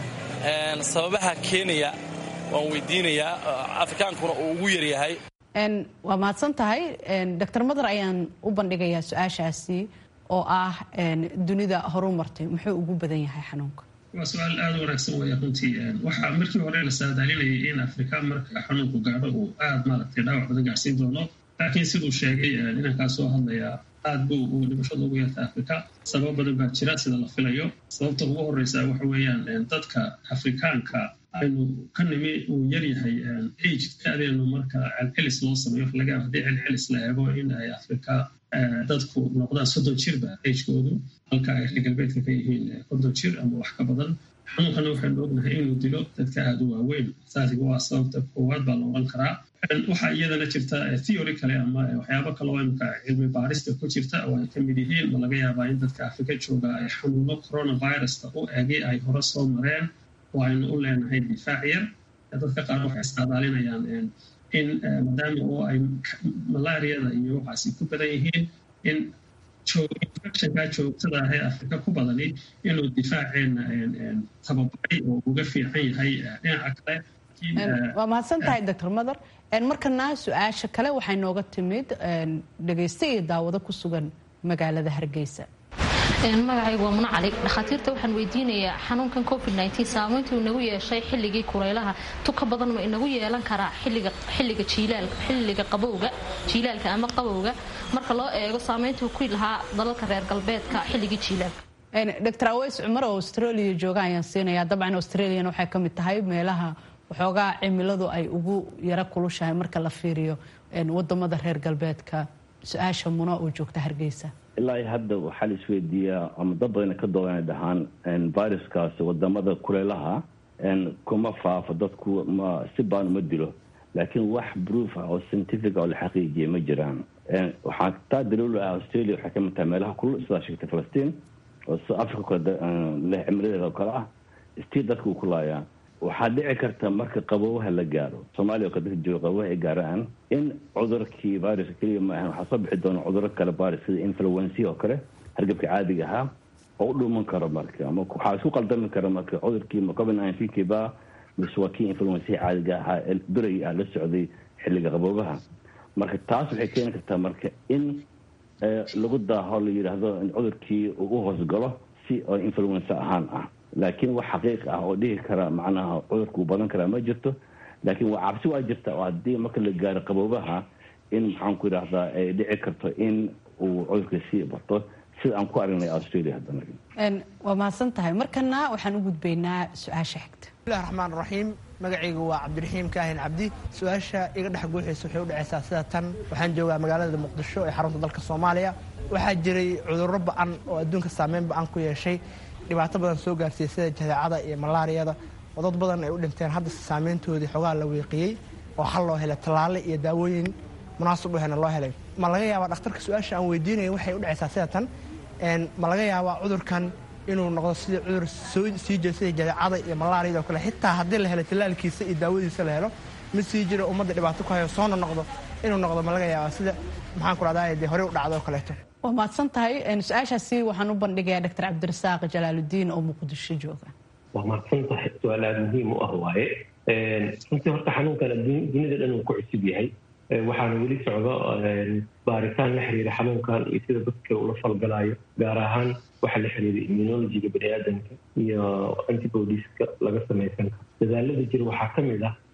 sababaha keenaya waan weydiinayaa afrikaankuna uu ugu yaryahay waa mahadsan tahay doctor madar ayaan u bandhigayaa su-aashaasi oo ah dunida horu martay muxuu ugu badan yahay xanuunka waa su-aal aada u wanaagsan weya runtii waxaa markii hore la saadaalinayay in afrika marka xanuunku gaadho uu aada maaragtay dhaawac badan gaarsiin doono laakiin siduu sheegay inankaa soo hadlayaa aad buu uu dhimashada ugu yarta afrika sabab badan baa jira sida la filayo sababta ugu horeysa waxa weeyaan dadka afrikaanka aynu ka nimi uu yaryahay age adeenu marka celcelis loo sameeyo laga haddii celcelis la eego in ay afrika dadku noqdaan soddon jirba agekoodu halka ay reer galbeedka ka yihiin konton jir ama wax ka badan xanuunkana waxaynu ognahay inuu dilo dadka aada u waaweyn saasiga waa sababta koowaad baa la oran karaa waxaa iyadana jirta theory kale ama waxyaabo kale oo imika cilmi baarista ku jirta oo ay ka mid yihiin ma laga yaabaa in dadka afrika jooga ay xanuuno coronavirusta u egay ay hore soo mareen oo aynu u leenahay difaac yar dadka qaar waxay isqaadaalinayaan in maadaama oo ay malaariyada iyo waxaasi ku badan yihiin in infectionka joogtada ah ee afrika ku badani inuu difaaceena tababaray oo uga fiican yahay dhinaca kale waa mahadsan tahay doctor mother markana su-aasha kale waxay nooga timid dhegaysta iyo daawado ku sugan magaalada hargeysa magacaygu waa muna cali dhakhaatiirta waxaan weydiinayaa xanuunkan covid saamayntuu inagu yeeshay xilligii kulaylaha tuka badan ma inagu yeelan karaa xilliga xilliga qabowga jiilaalka ama qabowga marka loo eego saamayntuu ku lahaa dalalka reer galbeedka xilligii jiilaalka dr aweys cumar oo australia jooga ayaan siinayaa dabcan australian waxay ka mid tahay meelaha waxoogaa cimiladu ay ugu yaro kulushahay marka la fiiriyo wadamada reer galbeedka su-aasha muna oo joogta hargeysa ilaa hadda waxaa la isweydiiyaa ama dad badana ka doodana dhahaan viruskaasi wadamada kuleelaha kuma faafo dadku ma si baan uma dilo laakiin wax proof ah oo scientific oo la xaqiijiyay ma jiraan waxaa taa daliilu ah australia waxay kamid tahay meelaha kulul sidaa sheegtay falastiin oo sida africa kale leh cimiladeeda oo kale ah stii dadka uu ku laayaa waxaa dhici karta marka qaboobaha la gaaro soomaaliya oo kale dadka jooga qaboobaha ay gaaraan in cudurkii viruska keliya ma ahan waxaa soo bixi doona cuduro kale virus sida influency oo kale hargabka caadiga ahaa oo u dhuuman karo marka ama waxaa isku qaldami kara marka cudurkii covid nineteen ba mise waa kii influency caadiga ahaa ee beray ah la socday xilliga qaboobaha marka taas waxay keeni kartaa marka in lagu daaho la yidhaahdo in cudurkii uu u hoosgalo si oo influenza ahaan ah laakiin wax xaqiiq ah oo dhihi kara macnaha cudurka uu badan karaa ma jirto laakiin waa cabsi waa jirta oo haddii marka la gaaro qaboobaha in maxaan ku yidhaahdaa ay dhici karto in uu cudurka sii bato sida aan ku aragnay australia haddana waa mahadsan tahay markana waxaan u gudbaynaa su-aasha xigta bismillahi raxmaan raxiim magacaygu waa cabdiraxiim kaahin cabdi su-aasha iga dhex guuxaysa waxay u dhacaysaa sida tan waxaan joogaa magaalada muqdisho ee xarunta dalka soomaaliya waxaa jiray cudurro ba-an oo adduunka saameyn ba-an ku yeeshay dhibaato badan soo gaarsiiyey sida jadeecada iyo malaariyada oo dad badan ay u dhinteen hadda saameyntoodii xogaa la weeqiyey oo xal loo helay tallaale iyo daawooyin munaasib u hena loo helay ma laga yaabaa dhakhtarka su-aasha aan weydiinaya waxay u dhacaysaa sida tan ma laga yaabaa cudurkan inuu noqdo sidii cudur sii jira sida jadeecada iyo malaariyada oo kale xitaa haddii la helo tallaalkiisa iyo daawadiisa la helo mid sii jira ummadda dhibaato ku hayo soona noqdo inuu noqdo ma laga yaabaa sida maxaan ku rahdaa dee horey u dhacdo oo kaleeto waa mahadsan tahay su-aashaasi waxaan u bandhigayaa doctor cabdirasaaq jalaaludiin oo muqdisho jooga waa mahadsan tahay su-aal aada muhiim u ah waaye runtii horta xanuunkan dunida dhan uu ku cusub yahay waxaana weli socdo baaritaan la xiriira xanuunkan iyo sida dadka ula falgalayo gaar ahaan waxa la xiriira immunologiga baniaadanka iyo antibodieska laga samaysan karo dadaalada jira waxaa ka mid ah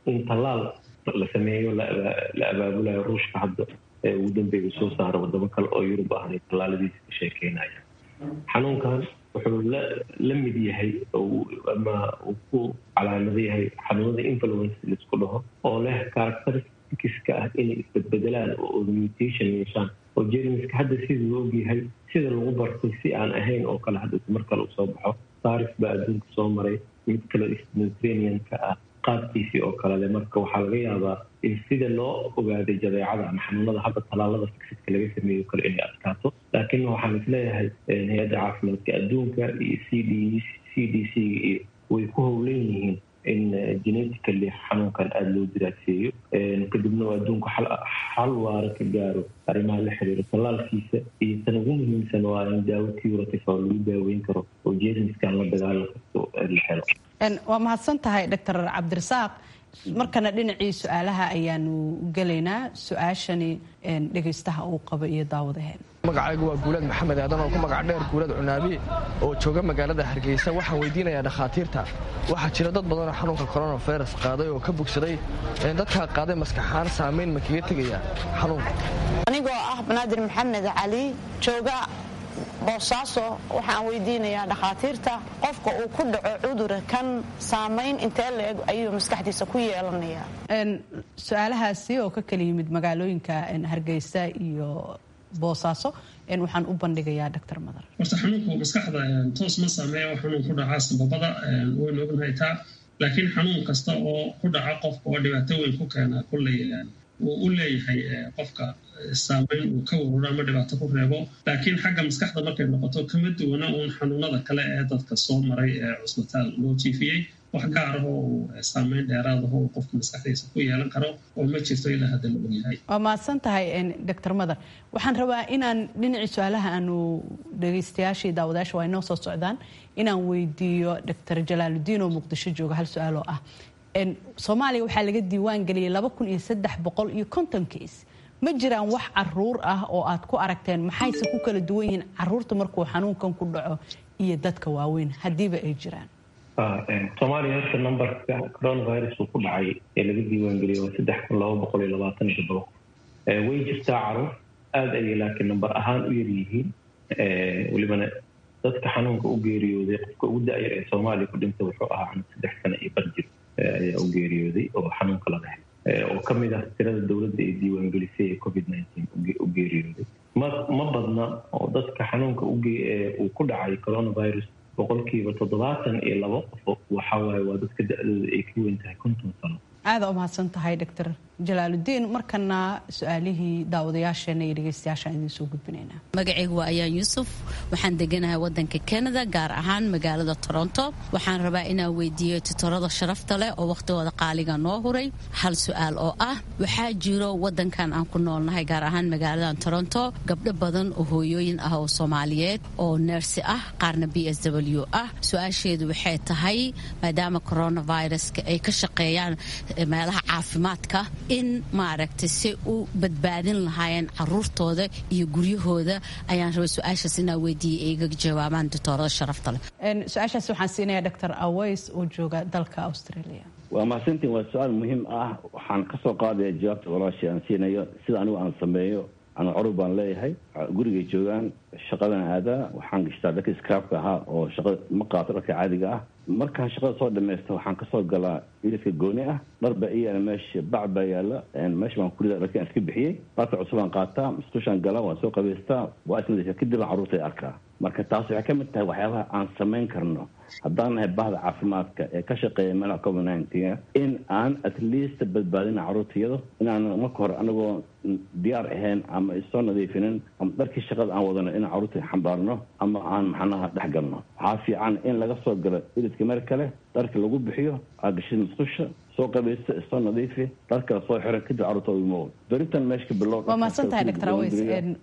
in tallaal la sameeyo la abaabulayo ruushka hadda ee ugu dambeeya soo saara wadamo kale oo yurub ahna tallaaladiisa ka sheekeynaya xanuunkan wuxuu la mid yahay ama uu ku calaamado yahay xanuunada influence laisku dhaho oo leh characteristiska ah inay isbedbedelaan oo mutation yeeshaan oo jermiska hadda sida loo ogyahay sida lagu bartay si aan ahayn oo kale hadda mar kale uu soo baxo saris baa adduunka soo maray mid kale mediterranean-ka ah qaabkiisii oo kalele marka waxaa laga yaabaa in sida loo ogaaday jadeecada ama xanuunada hadda tallaalada fixiska laga sameeyo kale inay adkaato laakiin waxaan isleeyahay hay-adda caafimaadka adduunka iyo c d c d c iyo way ku howlan yihiin in genetically xanuunkan aada loo diraaseeyo kadibna uu adduunku xal waara ka gaaro arrimaha la xiriira tallaalkiisa iyo tan ugu muhiimsan waa in daawo curative oo lagu daaweyn karo oo jermiskan la dagaalan karto la helo waa mahadsan tahay doctor cabdirasaaq markana dhinacii su-aalaha ayaanu gelaynaa su-aashani dhegaystaha uu qabo iyo daawadaheen magacaygu waa guulaad maxamed aadan oo ku magac dheer guulad cunaabi oo jooga magaalada hargeysa waxaan weydiinayaa dhakhaatiirta waxaa jira dad badanoo xanuunka coronavirus qaaday oo ka bogsaday dadkaa qaaday maskaxaan saamayn ma kaga tegaya xanuunka anigoo ah banaadir maxamed cali jooga boosaaso waxaan weydiinayaa dhakhaatiirta qofka uu ku dhaco cudura kan saamayn intee leeg ayuu maskaxdiisa ku yeelanayaa su-aalahaasi oo ka kala yimid magaalooyinka hargeysa iyo boosaaso waxaan u bandhigayaa doctor madar horta xanuunku maskaxda toos ma saameeya oo xanuun ku dhacaa sababada waynu ognahay taa laakiin xanuun kasta oo ku dhaca qofka oo dhibaato weyn ku keena kulley uu u leeyahay qofka saamayn uu ka waruro ama dhibaato ku reebo laakiin xagga maskaxda markay noqoto kama duwana uun xanuunada kale ee dadka soo maray ee cusbitaal loo jiifiyey wax gaarahoo uu saamayn dheeraadaho uu qofka maskaxdiisa ku yeelan karo oo ma jirto ilaa hadda la ogyahay waa mahadsan tahay doctor madar waxaan rabaa inaan dhinacii su-aalaha aanu dhegaystayaashii daawadayaasha waa inoo soo socdaan inaan weydiiyo doctor jalaaludiin oo muqdisho jooga hal su-aal oo ah soomaaliya waxaa laga diiwaan geliyay laba kun iyo saddex boqol iyo konton kiis ma jiraan wax caruur ah oo aad ku aragteen maxayse ku kala duwan yihiin caruurta markuu xanuunkan ku dhaco iyo dadka waaweyn haddiiba ay jiraan soomaaliya horta numberka coronavirus uu ku dhacay ee laga diiwaangeliyay waa saddex kun laba boqol iyo labaatan iyo toddoba way jirtaa caruur aada ayay laakiin number ahaan u yar yihiin welibana dadka xanuunka u geeriyooday qofka ugu da-yar ee soomaaliya ku dhintay wuxuu ahaa cunug saddex sano iyo bar jir ayaa u geeriyooday oo xanuunka laga helay oo ka mid ah tirada dowladda ay diiwaangelisay ee covid nineteen u geeriyooday ma ma badna oo dadka xanuunka uu ku dhacay coronavirus boqolkiiba toddobaatan iyo labo qof waxa waaye waa dadka da-dooda ay ka weyn tahay konton sano aada u mahadsan tahay doctor jalaaludiin markana su-aalihii daawadayaasheena iyo dhegeystayaashaan idiin soo gudbinaynaa magacaygu waa ayaan yuusuf waxaan deganahay wadanka canada gaar ahaan magaalada toronto waxaan rabaa inaan weydiiyo tutorada sharafta leh oo wakhtigooda qaaliga noo huray hal su-aal oo ah waxaa jiro wadankan aan ku noolnahay gaar ahaan magaaladan toronto gabdho badan oo hooyooyin ah oo soomaaliyeed oo neersi ah qaarna b s w ah su-aasheedu waxay tahay maadaama coronaviruska ay ka shaqeeyaan meelaha caafimaadka in maaragtay si u badbaadin lahaayeen caruurtooda iyo guryahooda ayaan rabay su-aashaas inaa weydiiyay iga jawaabaan doctoorada sharafta leh su-aashaas waxaan siinayaa doctor aways oo jooga dalka australia waa mahadsantiin waa su-aal muhiim ah waxaan kasoo qaadaya jawaabta walaashii aan siinayo sida anigu aan sameeyo anu curur baan leeyahay gurigay joogaan shaqadan aadaa waxaan gashtaa dharka scraabka ahaa oo shaqada ma qaato dharka caadiga ah markaan shaqada soo dhamaysta waxaan kasoo galaa iliska gooni ah dhar baa iyaala meesha bac baa yaala meesha baan kurida dharkii aan iska bixiyey dharka cusubaan qaataa musqushaan galaa waan soo qabaystaa waa isnadiifa kadib aan carruurta arkaa marka taas waxay ka mid tahay waxyaabaha aan samayn karno haddaan nahay bahda caafimaadka ee ka shaqeeya meelaha covid nineteen in aan at least badbaadina carruurtayado inaan marka hore anagoo diyaar ahayn ama isoo nadiifinin ama dharkii shaqada aan wadano inaan carruurta xambaarno ama aan maxanaha dhex galno waxaa fiican in laga soo galo ilidka meel kale dharka lagu bixiyo aagashida musqusha soo qabaysta isoo nadiifi dharkala soo xiran kadib carruurta imo beritan meesha ka bilow waa mahadsan tahay doctor aways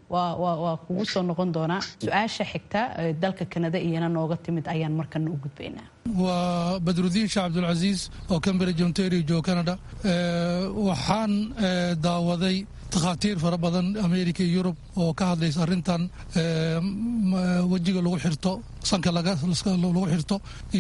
waa kugu soo noqon doonaa su-aasha xigta dalka kanada iyana nooga timid ayaan markana u gudbaynaa waa badrudiin sheekh cabdulcasiis oo cambridge ontario jooga canada waxaan daawaday takhaatiir fara badan america iyo yurub oo ka hadlaysa arrintan wejiga lagu xirto sanka lagu xirto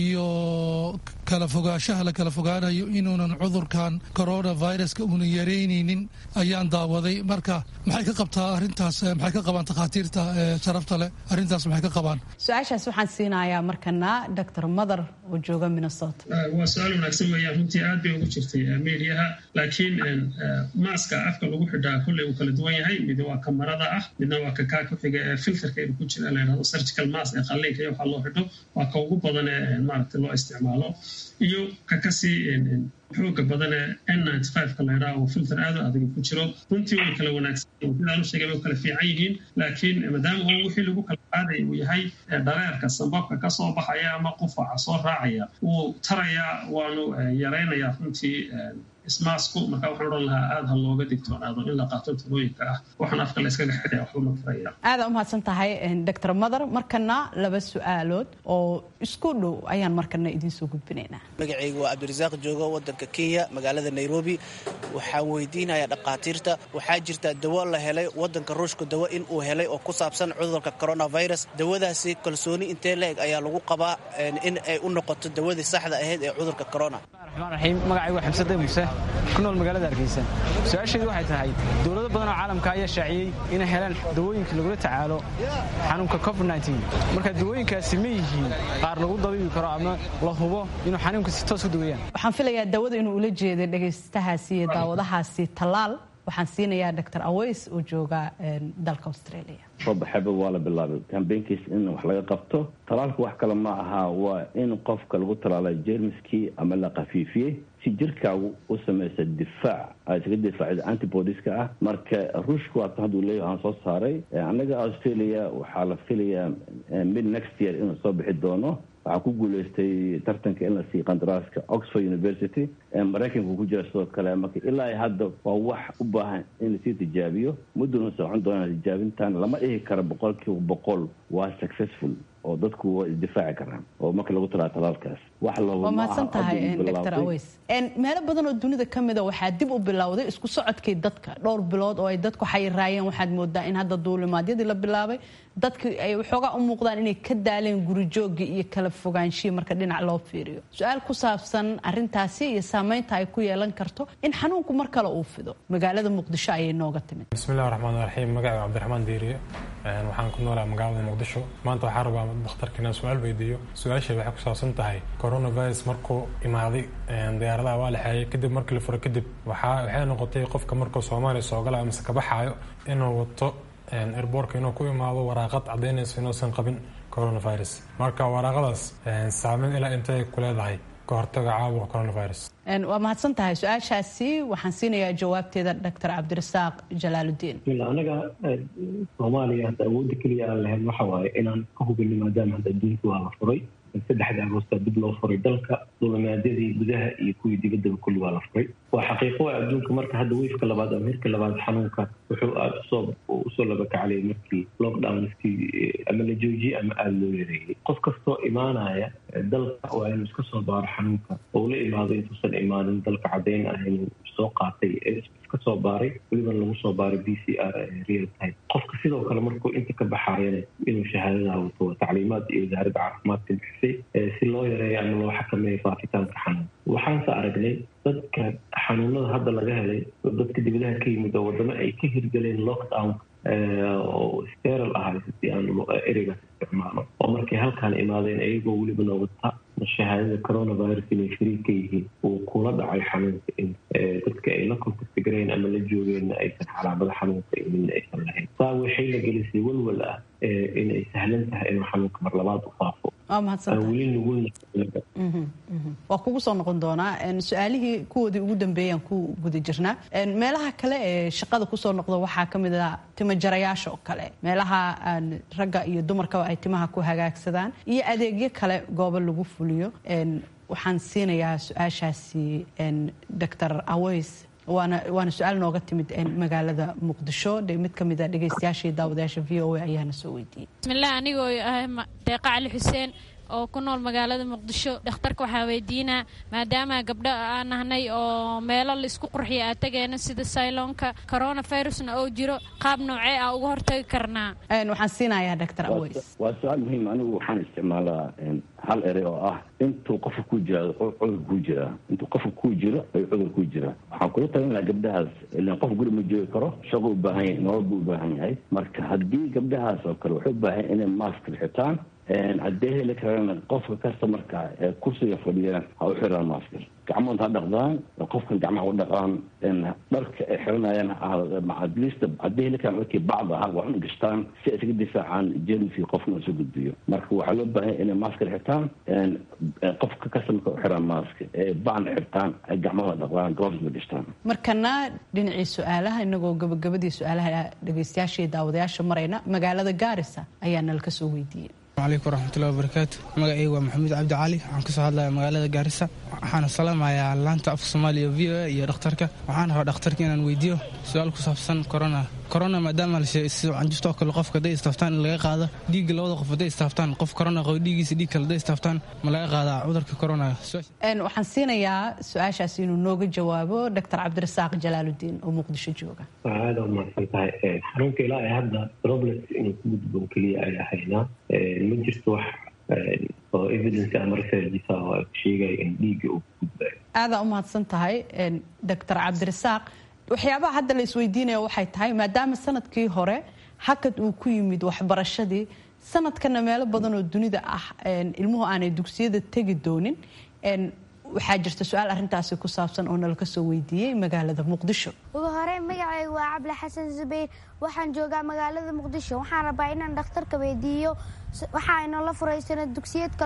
iyo kala fogaanshaha la kala fogaanayo inuunan cudurkan coronaviruska uunan yaraynaynin ayaan daawaday marka maxay ka qabtaa arrintaas maxay ka qabaan takhaatiirta sharafta leh arrintaas maxay ka qabaan su-aashaas waxaan siinayaa markana dr mother oo jooga minnesota waa su-aal wanaagsan weeyaan runtii aad bay ugu jirtay mediaha laakiin maaska afka lagu xidhaa kolley uu kala duwan yahay mid waa kamarada ah midna waa ka kaa ku xiga ee filterka inu ku jira layhahdo surgical mask ee qalliinka iyo waxaa loo xidho waa ka ugu badan ee maaragtay loo isticmaalo iyo ka kasii xooga badan ee n ninety five-ka laydhaha oo filter aad u adag ku jiro runtii way kala wanaagsan sidaan u sheegay way kala fiican yihiin laakiin maadaama uu wixii lagu kala qaadaya uu yahay dhareerka sambabka ka soo baxaya ama qufaca soo raacaya wuu tarayaa waanu yaraynayaa runtii ismaasku marka waxaan odhan lahaa aada ha looga digtoonaado in la qaato talooyinka ah waxaan afka la iskaga xidhaya waxba ma taraya aada umahadsan tahay dr mother markana laba su-aalood oo isku dhow ayaan markana idiinsoo gudbinaynaa magacaygu waa cabdirasaaq joogo wadanka kenya magaalada nairobi waxaan weydiinayaa dhakhaatiirta waxaa jirta dawo la helay wadanka ruushka dawo in uu helay oo ku saabsan cudurka coronavirus dawadaasi kalsooni intee la-eg ayaa lagu qabaa in ay u noqoto dawadii saxda ahayd ee cudurka corona raxiim magacaygu waa xamsade muuse ku nool magaalada hargeysa su-aasheedu waxay tahay dowlado badan oo caalamka ayaa shaaciyey inay helaan dawooyinka lagula tacaalo xanuunka covid marka dawooyinkaasi ma yihiin qaar lagu dabiibi karo ama la hubo inuu xanuunka si toos u daweeyaan waxaan filayaa dawada inuu ula jeeday dhegaystahaasi iyo daawadahaasi tallaal waxaan siinayaa dr aweys oo jooga dalka australia robaxeba waa la bilaabay kambeynkiis in wax laga qabto talaalka wax kale ma aha waa in qofka lagu talaalay jermiskii ama la khafiifiyey si jirkaagu u samaysa difaac ay isaga difaacda antibodiska ah marka ruushka waatan hadduu leeyahay waxaan soo saaray annaga australia waxaa la filayaa mid next year inuu soo bixi doono waxaa ku guuleystay tartanka in la siiyo qandaraaska oxford university maraykanka ku jira sidoo kale marka ilaa hadda waa wax u baahan in lasii tijaabiyo mudduna socon doonaa tijaabintan lama dhihi karo boqolkiiba boqol waa successful oo dadku waa isdifaaci karaan oo marka lagu talaa talaalkaas wax waa mahadsan tahay dr aweys meelo badan oo dunida ka mida waxaa dib u bilowday isku socodkii dadka dhowr bilood oo ay dadku xayiraayeen waxaad moodaa in hadda duulimaadyadii la bilaabay dadki ay waxoogaa u muuqdaan inay ka daaleen gurijoogii iyo kala fogaanshihii marka dhinac loo fiiriyo su-aal ku saabsan arintaasi iyo saameynta ay ku yeelan karto in xanuunku mar kale uu fido magaalada muqdisho ayay nooga timid bismillahi raxmaan raxiim magaca cabdiraxmaan diiriye waxaan ku noolaa magaalada muqdisho maanta waxaa rabaa dakhtarka inaan su-aal weydiiyo su-aasha waxay ku saabsan tahay coronavirus markuu imaaday diyaaradaha waa la xeeyay kadib markii la furo kadib waxay noqotay qofka markuu soomaaliya soo gala amase ka baxaayo inuu wato erboorka inuu ku imaado waraaqad caddaynayso inuusan qabin coronavirus marka waraaqadaas saameyn ilaa intay ku leedahay ka hortaga caabuqa coronavirus waa mahadsan tahay su-aashaasi waxaan siinayaa jawaabteeda dr cabdirasaaq jalaaludiin anaga soomaaliya hadda awoodda keliya aan lahayn waxa waaye inaan ka hubino maadaama hadda adduunka waa la furay saddexda agoosta dib loo furay dalka duulimaadyadii gudaha iyo kuwii dibaddaba kulli waa la furay waa xaqiiqo waa adduunka marka hadda weyfka labaad ama hirka labaad xanuunka wuxuu aada usoo usoo labakaclay markii lockdownskii ama la joojiyey ama aada loo yareeyey qof kastoo imaanaya dalka waa inuu iska soo baaro xanuunka oo la imaado intuusan imaanin dalka caddayn ah inuu soo qaatay iska soo baaray weliban lagu soo baaray b c r real time qofka sidoo kale markuu inta ka baxaayana inuu shahaadadaa wato waa tacliimaad iyo wasaaradda caafimaadka bixisay si loo yareeyo ama loo xakameeyo faafitaanka xanuun waxaanse aragnay dadka xanuunada hadda laga helay dadka dibadaha ka yimid oo wadamo ay ka hirgeleen lockdown oo steral ahay hadii aan ereygaas isticmaalo oo markay halkaan imaadeen iyagoo weliba noogata shahaadada coronavirus inay shariik ka yihiin uu kula dhacay xanuunka in dadka ay la kontaktigareen ama la joogeenna aysan calaamada xanuunka midna aysan lahayn saa waxay la gelisay walwal ah inay sahlan tahay inuu xanuunka mar labaad u faafo weli nugulna waa kugu soo noqon doonaa su-aalihii kuwoodii ugu dambeeyaan ku guda jirnaa meelaha kale ee shaqada kusoo noqda waxaa ka mid a timajarayaasha oo kale meelaha ragga iyo dumarkaba ay timaha ku hagaagsadaan iyo adeegyo kale goobo lagu fuliyo waxaan siinayaa su-aashaasi dr aweys waana waana su-aal nooga timid magaalada muqdisho mid ka mid a dhegaystayaashii daawadayaasha v o a ayaana soo weydiiyey bismillaah anigoo ah deeqa cali xuseen oo ku nool magaalada muqdisho dhakhtarka waxaa weydiinaa maadaama gabdho aan nahnay oo meelo laisku qurxiya aa tegeena sida sayloonka coronavirusna oo jiro qaab noocee ah uga hortagi karnaa waxaan siinayaa dr aways waa su-aal muhiim anigu waxaan isticmaalaa hal erey oo ah intuu qofka ku jira cudur kuu jiraa intuu qofka kuu jiro ayuu cudur kuu jiraa waxaan kula talin lahaa gabdhahaas ilaan qof guri ma joogi karo shaqo u baahan yahay nolol buu u baahan yahay marka haddii gabdhahaas oo kale waxay u baahan inay mask xitaan haddee heli karana qofka customarka ee kursiga fadhiyana ha u xiraan maskar gacmood ha dhaqdaan qofkan gacmaha u dhaqaan dharka ay xiranayaan atleast haddii heli karaan dharkii bacda ah waa un gashtaan si ay isaga difaacaan jermsi qofna isu gudbiyo marka waxaa loo baahan inay maskar xirtaan qofka customarka u xiraan mask ee bacna xirtaan ay gacmahooda dhaqdaan gloves ba gashtaan markana dhinacii su-aalaha inagoo gabagabadii su-aalaha dhegeystayaasha iyo daawadayaasha marayna magaalada gaarisa ayaa nala kasoo weydiiyey alaykum waraxmatullahi wabarakaatu magacaygu waa maxamuud cabdi cali waxaan kasoo hadlaya magaalada gaarisa waxaana salaamayaa laanta afka soomaaliya v o a iyo dhakhtarka waxaan rabaa dhakhtarka inaan weydiiyo su-aal ku saabsan corona corona maadaama canjufta oo kale qofka haday istaaftaan in laga qaado dhiigga labada qof haday istaaftaan qof corona qabo dhiiggiisa dhiig kale haday istaaftaan ma laga qaadaa cudurka corona waxaan siinayaa su-aashaas inuu nooga jawaabo dr cabdirasaaq jalaaludiin oo muqdisho jooga waa aada u mahadsan tahay xarunka ilaa ay hadda robles inuu ku gudboon keliya ay ahaynaa ma jirto wax oo evidence ama researchisa oo ay sheegaya in dhiigga uu ku gudbayo aadaa u mahadsan tahay dr cabdirasaaq waxyaabaha hadda la isweydiinaya waxay tahay maadaama sanadkii hore hakad uu ku yimid waxbarashadii sanadkana meelo badan oo dunida ah ilmuhu aanay dugsiyada tegi doonin waxaa jirta su-aal arintaasi ku saabsan oo nala kasoo weydiiyey magaalada muqdisho ugu hore magacaygu waa cabdi xasan zubayr waxaan joogaa magaalada muqdisho waxaan rabaa inaan dhakhtarka weydiiyo waxaa inoola furay sanad dugsiyeedka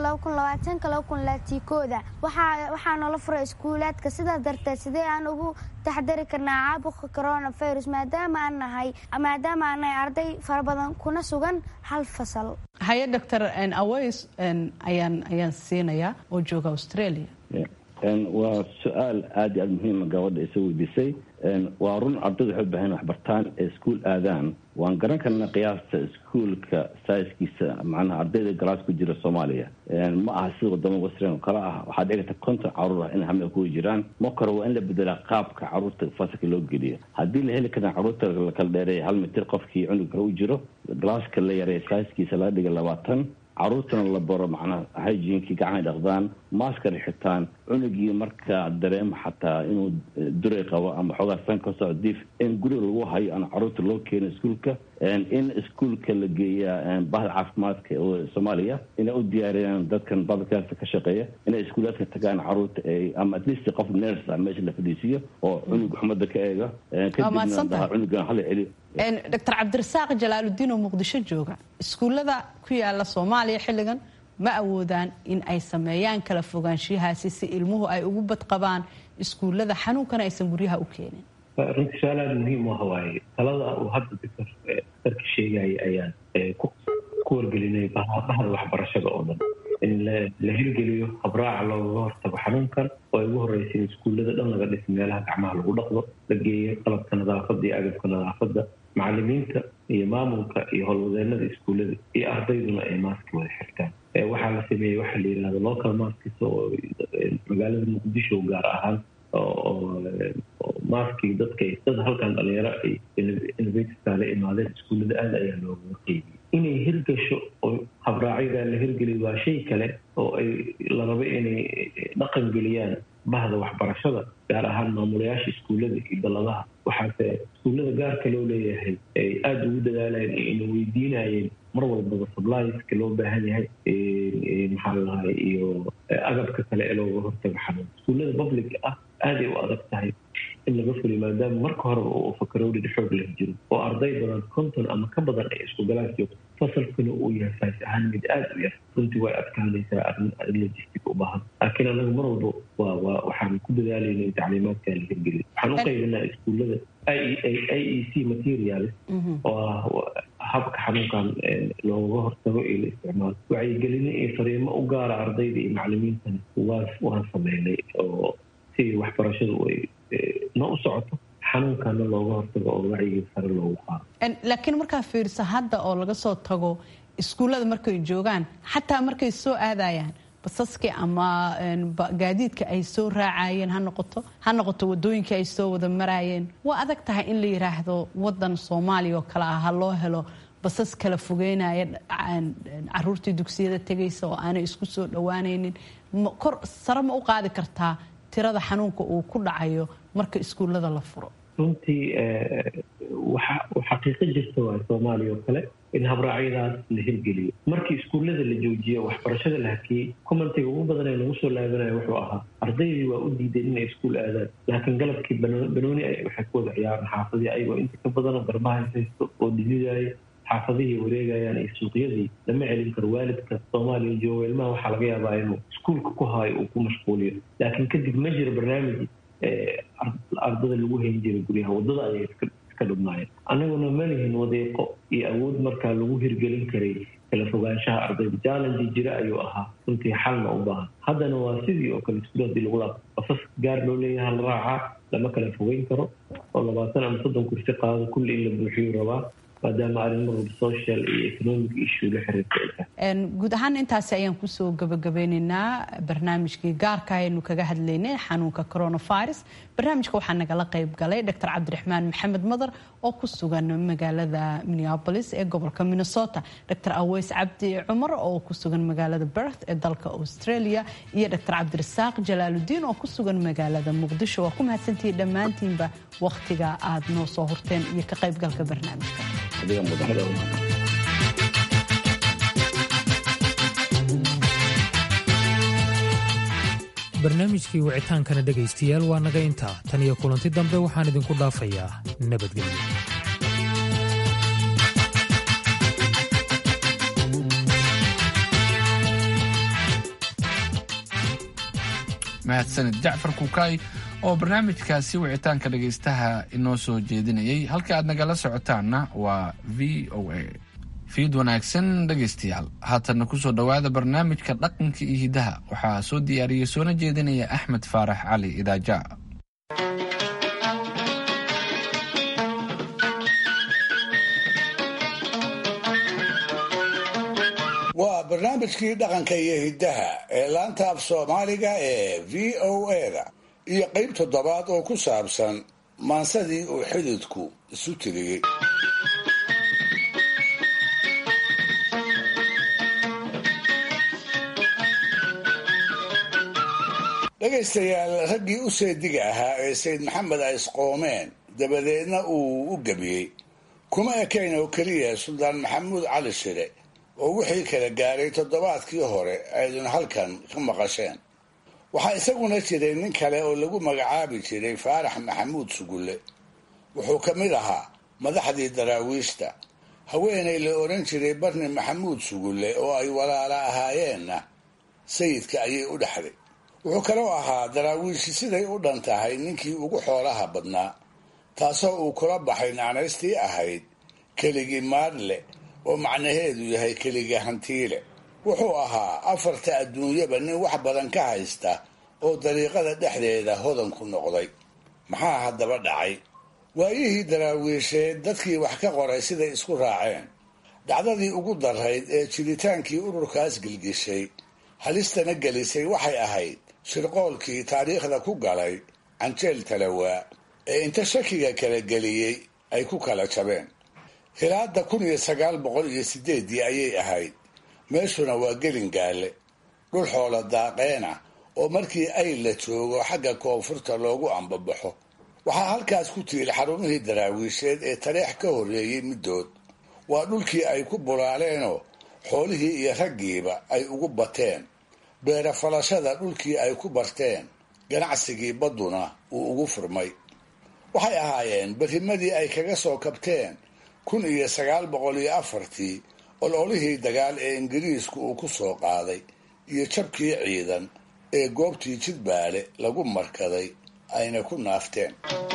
kooda waxaa noola furay iskuulaadka sidaas darteed sidee aan ugu taxdari karnaa caabuqa coronavirus maadaama aan nahay maadaama aan nahay arday fara badan kuna sugan hal fasal haye dr aways ayaan ayaan siinayaa oo jooga australia waa su-aal aada iyo aada muhiima gabadha isa weydiisay waa run ardaydu waxay u bahan waxbartaan ee iskuol aadaan waan garan karnaa qiyaasta iskuolka saiskiisa macnaha ardayda galaas ku jira soomaaliya ma aha sida wadamo western oo kale ah waxaa dhici karta konton caruur ah in hamia kuwa jiraan makore waa in la bedelaa qaabka caruurta fasalka loo geliyo haddii la heli karaa caruurta lakala dheereeya hal mitir qofkii cunug kale u jiro galaaska la yareeya saiskiisa laga dhiga labaatan caruurtana la baro macnaha hygiinkii gacmahay dhaqdaan maskar xitaan cunugii markaa dareemo xataa inuu duray qabo ama xoogaa san ka soo diif in guriga lagu hayo aan caruurta loo keeno iskuolka in iskuolka la geeyaa bahda caafimaadka oo soomaaliya inay u diyaariyaan dadkan badalkaasa ka shaqeeya inay iskuulaadka tagaan caruurta ama at least qof ners ah meesha la fadhiisiiyo oo cunug xumada ka eega kadibna daha cunugan hala celiyo dr cabdirasaaq jalaaludiin oo muqdisho jooga iskuullada ku yaala soomaaliya xilligan ma awoodaan in ay sameeyaan kala fogaanshiyahaasi si ilmuhu ay ugu badqabaan iskuullada xanuunkana aysan guryaha u keenin runtii su-aal aada muhiim u ah waaye talada uu hadda doctor darka sheegaya ayaan ku wargelinay bahda waxbarashada oo dhan in la hirgeliyo habraaca looga hortago xanuunkan oo ay ugu horeysa in iskuullada dhan laga dhisa meelaha gacmaha lagu dhaqdo la geeyo qalabka nadaafadda iyo agabka nadaafadda macalimiinta iyo maamulka iyo howlwadeenada iskuullada iyo ardayduna ay maaski wada xirtaan waxaa la sameeyey waxaa la yidhahda local maskis oo magaalada muqdisho gaar ahaan oo maski dadka dad halkan dhalinyaro ay innovativeka la imaadeen iskuullada aada ayaa looga qeybiyey inay hirgasho oo habraacyadaa la hirgeliyo waa shay kale oo ay la rabo inay dhaqan geliyaan bahda waxbarashada gaar ahaan maamulayaasha iskuullada iyo dalladaha waxaase iskuullada gaarka loo leeyahay ay aada ugu dadaalayeen ina weydiinayeen mar walbaba sublieska loo baahan yahay maxaa ladahay iyo agabka kale ee looga hortago xanuun iskuullada public ah aaday u adag tahay in laga fuliyo maadaama marka horeba uu fakarowdhid xoog leh jiro oo arday badan konton ama ka badan ay isku galaas joogto fasalkuna uu yahay fays ahaan mid aada u yar runtii way adkaanaysaa arrin logistic u baahan laakiin anagu mar walba waa waa waxaan ku dadaalayna in tacliimaadka la hirgeliyo waxaan u qaybinaa iskuullada i e c materials oo ah habka xanuunkan looga hortago iyo la isticmaalo wacyigelino iyo fariimo u gaara ardayda iyo macalimiintana waa waan sameynay oo si waxbarashadu ay na u socoto xanuunkana looga hortago oo wacyigii sare loogu qaado laakiin markaa fiirsa hadda oo laga soo tago iskuullada markay joogaan xataa markay soo aadayaan basaskii ama gaadiidka ay soo raacayeen ha noqoto ha noqoto wadooyinka ay soo wada maraayeen waa adag tahay in la yiraahdo wadan soomaaliya oo kale ah ha loo helo basas kala fogeynaya caruurtii dugsiyada tegaysa oo aanay isku soo dhowaanaynin kor sare ma u qaadi kartaa tirada xanuunka uu ku dhacayo marka iskuullada la furo runtii waxa xaqiiqo jirta waa soomaaliya oo kale in habraacyadaas la hirgeliyo markii iskuullada la joojiyo waxbarashada la hakiyey commentiga ugu badan ee lagu soo laabanayo wuxuu ahaa ardaydii waa u diideen inay iskuul aadaan laakiin galabkii banooni waxay ku wada ciyaaraan xaafadii ayagoo inta ka badanoo garbaha haysto oo dhididaayo xaafadihii wareegayaan iyo suuqyadii lama celin karo waalidka soomaaliya jooga ilmaha waxaa laga yaabaa inuu iskuulka ku haayo uu ku mashquuliyo laakiin kadib ma jiro barnaamij ardada lagu hayn jiray guryaha waddada ayay iska dhubnaayeen annaguna ma lihin wadeeqo iyo awood markaa lagu hirgelin karay kala fogaanshaha ardayda challenge jira ayuu ahaa runtii xalna u baahan haddana waa sidii oo kale iskuul hadii lagu laabo basas gaar loo leeyaha la raacaa lama kala fogeyn karo oo labaatan ama soddon kursi qaado kulli in la buuxiyu rabaa maadaama arrimo social iyo economic issue la xiriirta guud ahaan intaasi ayaan kusoo gabagabeyneynaa barnaamijkii gaarka aynu kaga hadlaynay xanuunka coronavirus barnaamijka waxaa nagala qayb galay dr cabdiraxmaan maxamed madar oo ku sugan magaalada minneapolis ee gobolka minnesota dr aweys cabdi cumar oo ku sugan magaalada berth ee dalka australia iyo dr cabdirasaaq jalaaludiin oo ku sugan magaalada muqdisho waa ku mahadsantihiin dhammaantiinba wakhtiga aad noo soo horteen iyo ka qaybgalka barnaamijka barnaamijkii wicitaankana dhegaystayaal waa naga intaa tan iyo kulanti dambe waxaan idinku dhaafayaa nabadgelyo mahadsanid jacfar kukaay oo barnaamijkaasi wicitaanka dhegaystaha inoo soo jeedinayay halka aad nagala socotaanna waa v o a fiid wanaagsan dhegaystayaal haatanna kusoo dhowaada barnaamijka dhaqanka iyo hidaha waxaa soo diyaariyey soona jeedinaya axmed faarax cali idaaja waa barnaamijkii dhaqanka iyo hiddaha ee laanta af soomaaliga ee v o a-da iyo qayb toddobaad oo ku saabsan maansadii uu xididku isu tiriyey dhegaystayaal raggii u seediga ahaa ee sayd maxamed ay isqoomeen dabadeedna uu u gebiyey kuma ekayn oo keliya suldaan maxamuud cali shire oo wixii kala gaaray toddobaadkii hore aydun halkan ka maqasheen waxaa isaguna jiray nin kale oo lagu magacaabi jiray faarax maxamuud sugulle wuxuu ka mid ahaa madaxdii daraawiishta haweenay la odhan jiray barni maxamuud sugulle oo ay walaala ahaayeenna sayidka ayay u dhexday wuxuu kaloo ahaa daraawiishi siday u dhan tahay ninkii ugu xoolaha badnaa taasoo uu kula baxay naanaystii ahayd keligii maadle oo macnaheedu yahay keliga hantiile wuxuu ahaa afarta adduunyaba nin wax badan ka haysta oo dariiqada dhexdeeda hodan ku noqday maxaa haddaba dhacay waayihii daraawiisheed dadkii wax ka qoray siday isku raaceen dhacdadii ugu darayd ee jiritaankii ururkaas gilgishay halistana gelisay waxay ahayd shirqoolkii taariikhda ku galay canjeel talawaa ee inta shakiga kala geliyey ay ku kala jabeen hilaada kun iyo sagaal boqol iyo sideeddii ayay ahayd meeshuna waa gelin gaale dhul xoola daaqeena oo markii ay la joogo xagga koonfurta loogu ambabaxo waxaa halkaas ku tiil xarumihii daraawiisheed ee tareex ka horreeyey middood waa dhulkii ay ku bulaaleenoo xoolihii iyo raggiiba ay ugu bateen beera falashada dhulkii ay ku barteen ganacsigii badduna uu ugu furmay waxay ahaayeen berrimadii ay kaga soo kabteen kun iyo sagaal boqol iyo afartii ololihii dagaal ee ingiriisku uu ku soo qaaday iyo jabkii ciidan ee goobtii jidbaale lagu markaday ayna ku naafteen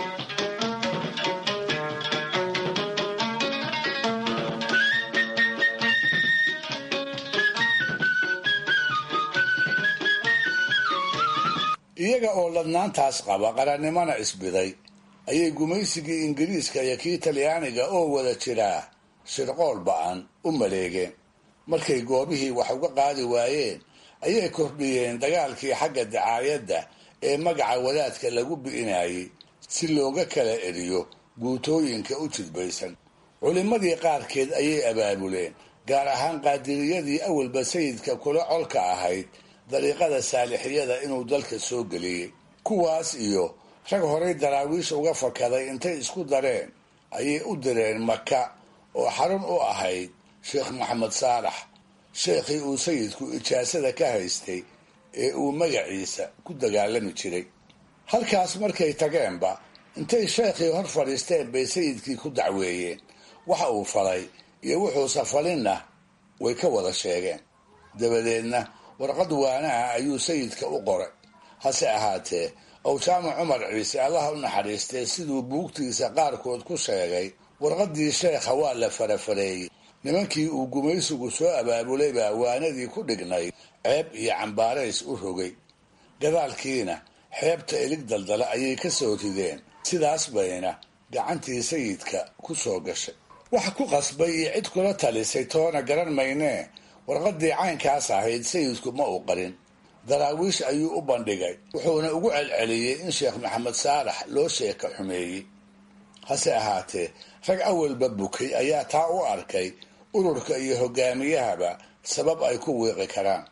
iyaga oo ladnaantaas qaba qarannimona isbiday ayay gumaysigii ingiriiska iyo kii talyaaniga oo wada jiraa shirqool ba-an u maleegeen markay goobihii wax uga qaadi waayeen ayay kordhiyeen dagaalkii xagga dacaayadda ee magaca wadaadka lagu bi'inayay si looga kala eriyo guutooyinka u jidbaysan culimmadii qaarkeed ayay abaabuleen gaar ahaan qaadiriyadii awalba sayidka kula colka ahayd dariiqada saalixiyada inuu dalka soo geliyey kuwaas iyo rag horay daraawiish uga fakaday intay isku dareen ayay u direen maka oo xarun u ahayd sheekh maxamed saalax sheekhii uu sayidku ijaasada ka haystay ee uu magaciisa ku dagaalami jiray halkaas markay tageenba intay sheekhii hor fadhiisteen bay sayidkii ku dacweeyeen waxa uu falay iyo wuxuusa falinna way ka wada sheegeen dabadeedna warqad waanaha ayuu sayidka u qoray hase ahaatee owjaamac cumar ciise allaha u naxariistee siduu buugtiisa qaarkood ku sheegay warqaddii sheekha waa la farafareeyey nimankii uu gumaysigu soo abaabulay baa waanadii ku dhignay ceeb iyo cambaarays u rogay gadaalkiina xeebta ilig daldala ayay ka soo rideen sidaas bayna gacantii sayidka ku soo gashay wax ku qasbay iyo cid kula talisay toona garan maynee warqaddii caynkaas ahayd sayidku ma uu qarin daraawiish ayuu u bandhigay wuxuuna ugu celceliyey in sheekh maxamed saalax loo sheeka xumeeyey hase ahaatee rag awalba bukay ayaa taa u arkay ururka iyo hogaamiyahaba sabab ay ku wiiqi karaan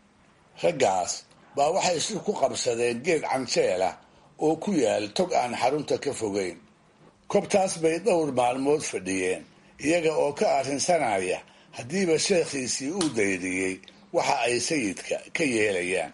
raggaas baa waxay shir ku qabsadeen geed canjeela oo ku yaal tog aan xarunta ka fogeyn kobtaas bay dhowr maalmood fadhiyeen iyaga oo ka arrinsanaya haddiiba sheekhiisii uu daydiyey waxa ay sayidka ka yeelayaan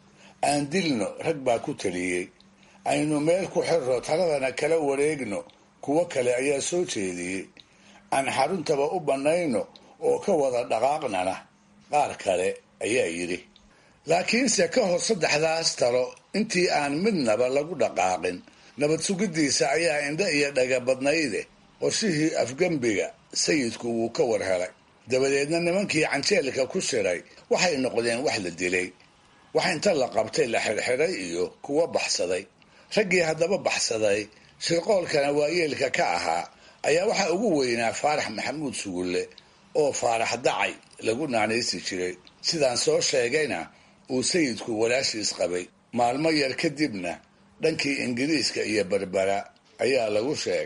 aan dilno rag baa ku taliyey aynu meel ku xirro taladana kala wareegno kuwo kale ayaa soo jeediyey aan xaruntaba u bannayno oo ka wada dhaqaaqnana qaar kale ayaa yidhi laakiinse ka hor saddexdaas talo intii aan midnaba lagu dhaqaaqin nabad sugiddiisa ayaa indho iyo dhaga badnayde qorshihii afgembiga sayidku wuu ka war helay dabadeedna nimankii canjeelka ku shiray waxay noqdeen wax la dilay wax inta la qabtay la xirxiray iyo kuwa baxsaday raggii haddaba baxsaday shirqoolkana waayeelka ka ahaa ayaa waxaa ugu weynaa faarax maxamuud sugulle oo faarax dacay lagu naanaysi jiray sidaan soo sheegayna uu sayidku walaashiis qabay maalmo yar kadibna dhankii ingiriiska iyo berbera ayaa lagu sheegay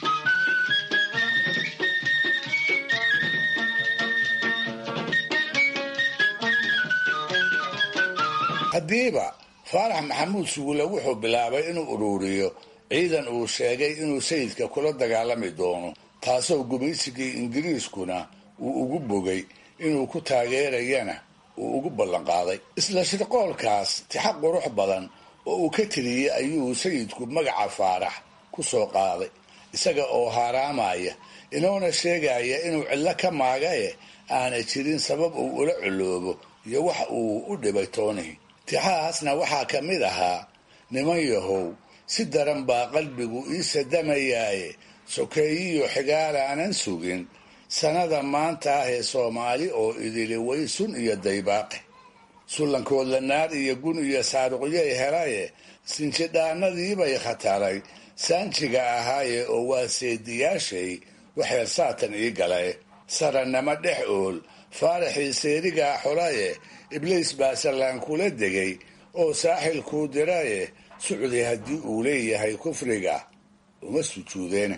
haddiiba faarax maxamuud sugulle wuxuu bilaabay inuu ururiyo ciidan uu sheegay inuu sayidka kula dagaalami doono taasoo gumaysigii ingiriiskuna uu ugu bogay inuu ku taageerayana uu ugu ballanqaaday isla shirqoolkaas tixa qurux badan oo uu ka tiriyey ayuu sayidku magaca faarax ku soo qaaday isaga oo haaraamaya inoona sheegaya inuu cillo ka maagaye aanay jirin sabab uu ula coloobo iyo wax uu u dhibay toonihi tixahaasna waxaa ka mid ahaa niman yahow si daran baa qalbigu ii sadamayaaye sokeeyiyo xigaalaanan sugin sanada maanta ah ee soomaali oo idili way sun iyo daybaaqe sullankoodla naar iyo gun iyo saaruqyay helaye sinjidhaanadiibay khataray saanjiga ahaaye oo waa seediyaashay waxeer saatan ii galay sarannama dhex ool faaraxii seerigaa xolaye ibliis baa sallaan kula degay oo saaxilkuu diraye sucdi haddii uu leeyahay kufriga uma sujuudeene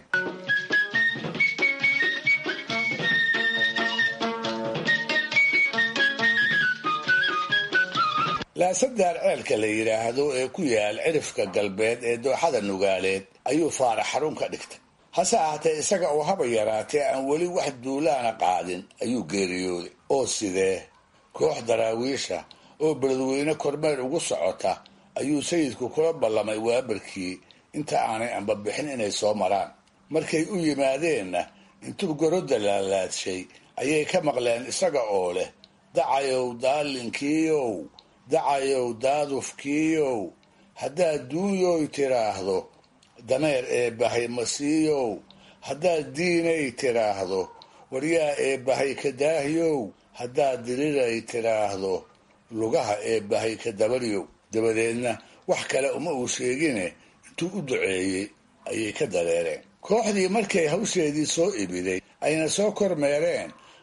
laasadaar ceelka la yidhaahdo ee ku yaal cirifka galbeed ee dooxada nugaaleed ayuu faarax xarun ka dhigtay hase ahaatee isaga oo haba yaraatee aan weli wax duulaana qaadin ayuu geeriyooday oo sidee koox daraawiisha oo beledweyne kormeer ugu socota ayuu sayidku kula ballamay waabarkii inta aanay ambabixin inay soo maraan markay u yimaadeenna intuu gorodda laalaadshay ayay ka maqleen isaga oo leh dacayow daalinkiiow dacayow daadufkiiow haddaad duunyoy tiraahdo dameer eebbahay masiiyow haddaad diinay tiraahdo waryaa eebbahay ka daahyow haddaad diriray tiraahdo lugaha eebbahay ka dabaryow dabadeedna wax kale uma uu sheegine intuu u duceeyey ayay ka dareereen kooxdii markay hawsheedii soo ibiday ayna soo kormeereen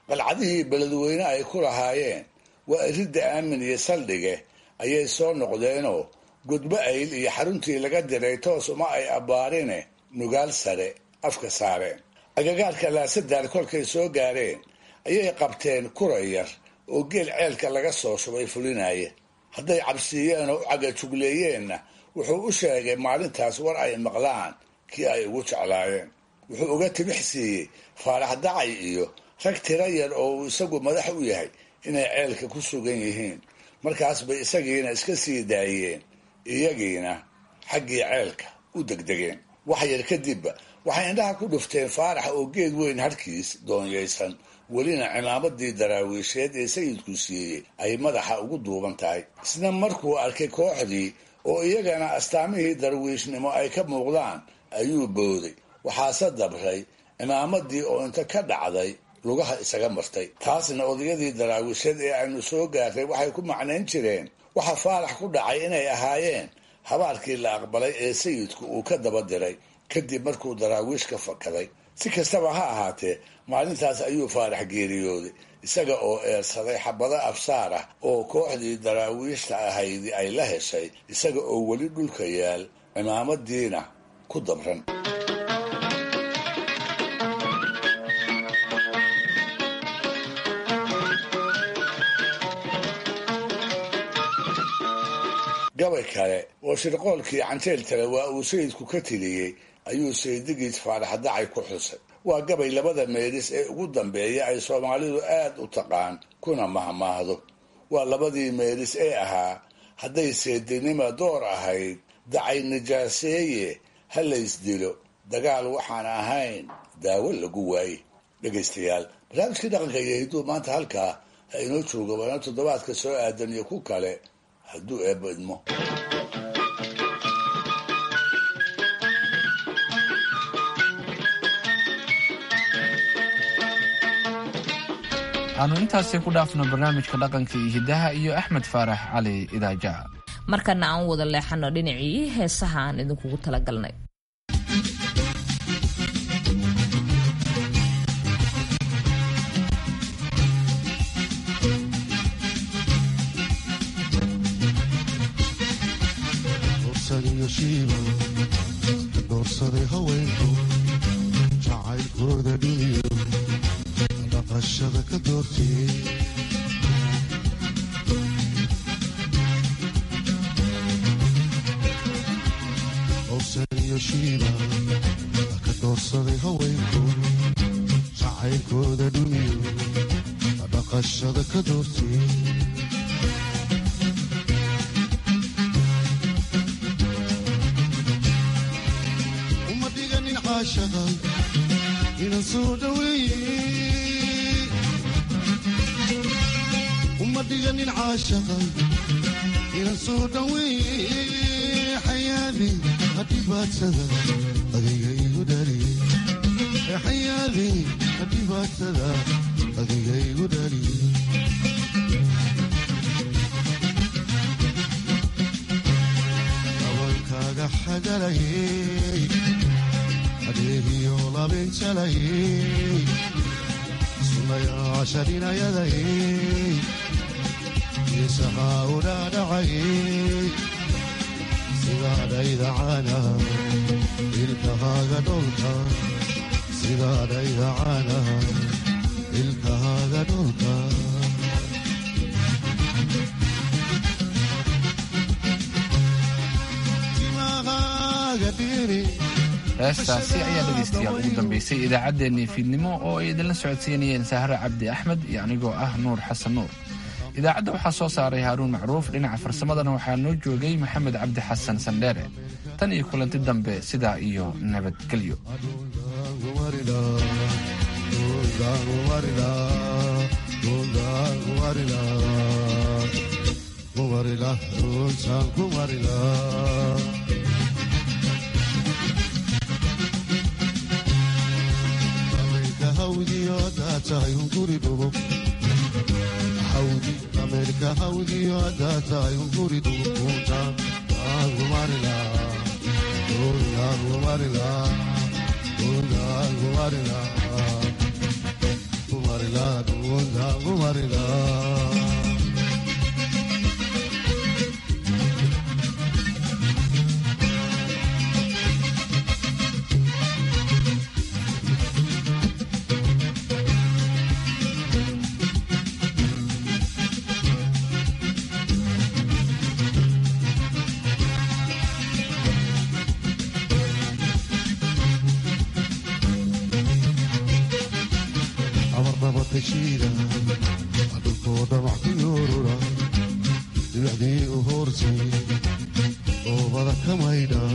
qalcadihii beledweyne ay ku lahaayeen waa iridda aamin iyo saldhige ayay soo noqdeenoo gudbo ayl iyo xaruntii laga diray toos uma ay abbaarine nugaal sare afka saareen agagaarka laasadaan kolkay soo gaareen ayay qabteen kura yar oo geel ceelka laga soo shubay fulinaya hadday cabsiiyeen oo u cagajugleeyeenna wuxuu u sheegay maalintaas war ay maqlaan kii ay ugu jeclaayeen wuxuu uga tibix siiyey faarax dacay iyo rag tira yar oo uu isagu madax u yahay inay ceelka ku sugan yihiin markaas bay isagiina iska sii daayeen iyagiina xaggii ceelka u degdegeen wax yar kadibba waxay indhaha ku dhufteen faarax oo geed weyn harkiis doonyaysan welina cimaamadii daraawiisheed ee sayidku siiyey ay madaxa ugu duuban tahay isna markuu arkay kooxdii oo iyagana astaamihii darwiishnimo ay ka muuqdaan ayuu booday waxaase dabray cimaamadii oo inta ka dhacday lugaha isaga martay taasna odayadii daraawiisheed ee aynu soo gaartay waxay ku macnayn jireen waxa faarax ku dhacay inay ahaayeen habaarkii la aqbalay ee sayidku uu ka daba diray kadib markuu daraawiish ka fakaday si kastaba ha ahaatee maalintaas ayuu faarax geeriyooday isaga oo eersaday xabado absaar ah oo kooxdii daraawiishta ahaydi ay la heshay isaga oo weli dhulka yaal cimaamadiina ku dabran gabay kale oo shirqoolkii canteel tale waa uu sayidku ka tiliyey ayuu saydigiis faarax dacay ku xusay waa gabay labada meelis ee ugu dambeeya ay soomaalidu aad u taqaan kuna mahmaahdo waa labadii meelis ee ahaa hadday seedinima door ahayd dacay nijaaseeye ha laysdilo dagaal waxaan ahayn daawo lagu waaye dhegaystayaal barnaamijkii dhaqanka iyo hidduu maanta halkaa ha inoo jooga waana toddobaadka soo aadan iyo ku kale hadduu eebbo idmo aanu intaasi ku dhaafno barnaamijka dhaqanka iyo hiddaha iyo axmed faarax cali idaaja markana aan wada leexano dhinacii heesaha aan idinkugu talagalnay doorsaday haweenku jacaylkooda dhiniyo dhaqashada ka doortiyey owsaniyo shiiba ka doorsaday haweenku jacaylkooda dhiniyo dhaqashada ka doortiyey inan soo dhaweeye uma dhiganin caashaqa inan soo dhaweeye xayaadi hadhibaatada adiga igu dhaliye xayaadi hadhibaatada adiga igu dhaliye abankaaga xagalayey adeegiyo labinjalayey sunayaasharinayadayey isahaa u dhaadhacayey sidaadhayda caanaha ilkahaaga dholka sidaadhayda caanaha ilkahaaga dholka timahaaga dhiri heestaasi ayaa dhegaystayaal ugu dambaysay idaacaddeenii fiidnimo oo ay idinla socodsiinayeen sahre cabdi axmed iyo anigoo ah nuur xasan nuur idaacadda waxaa soo saaray haaruun macruuf dhinaca farsamadana waxaa noo joogay maxamed cabdi xasan sandheere tan iyo kulanti dambe sidaa iyo nabadgelyo ameerika hawdiyo haddaa tahay unguri duukunta aangumarila aangumarila aangumarila kumarila ka shiida dhulkoo dhamac ku yoorura dhibacdii u hoorsay oobada ka maydha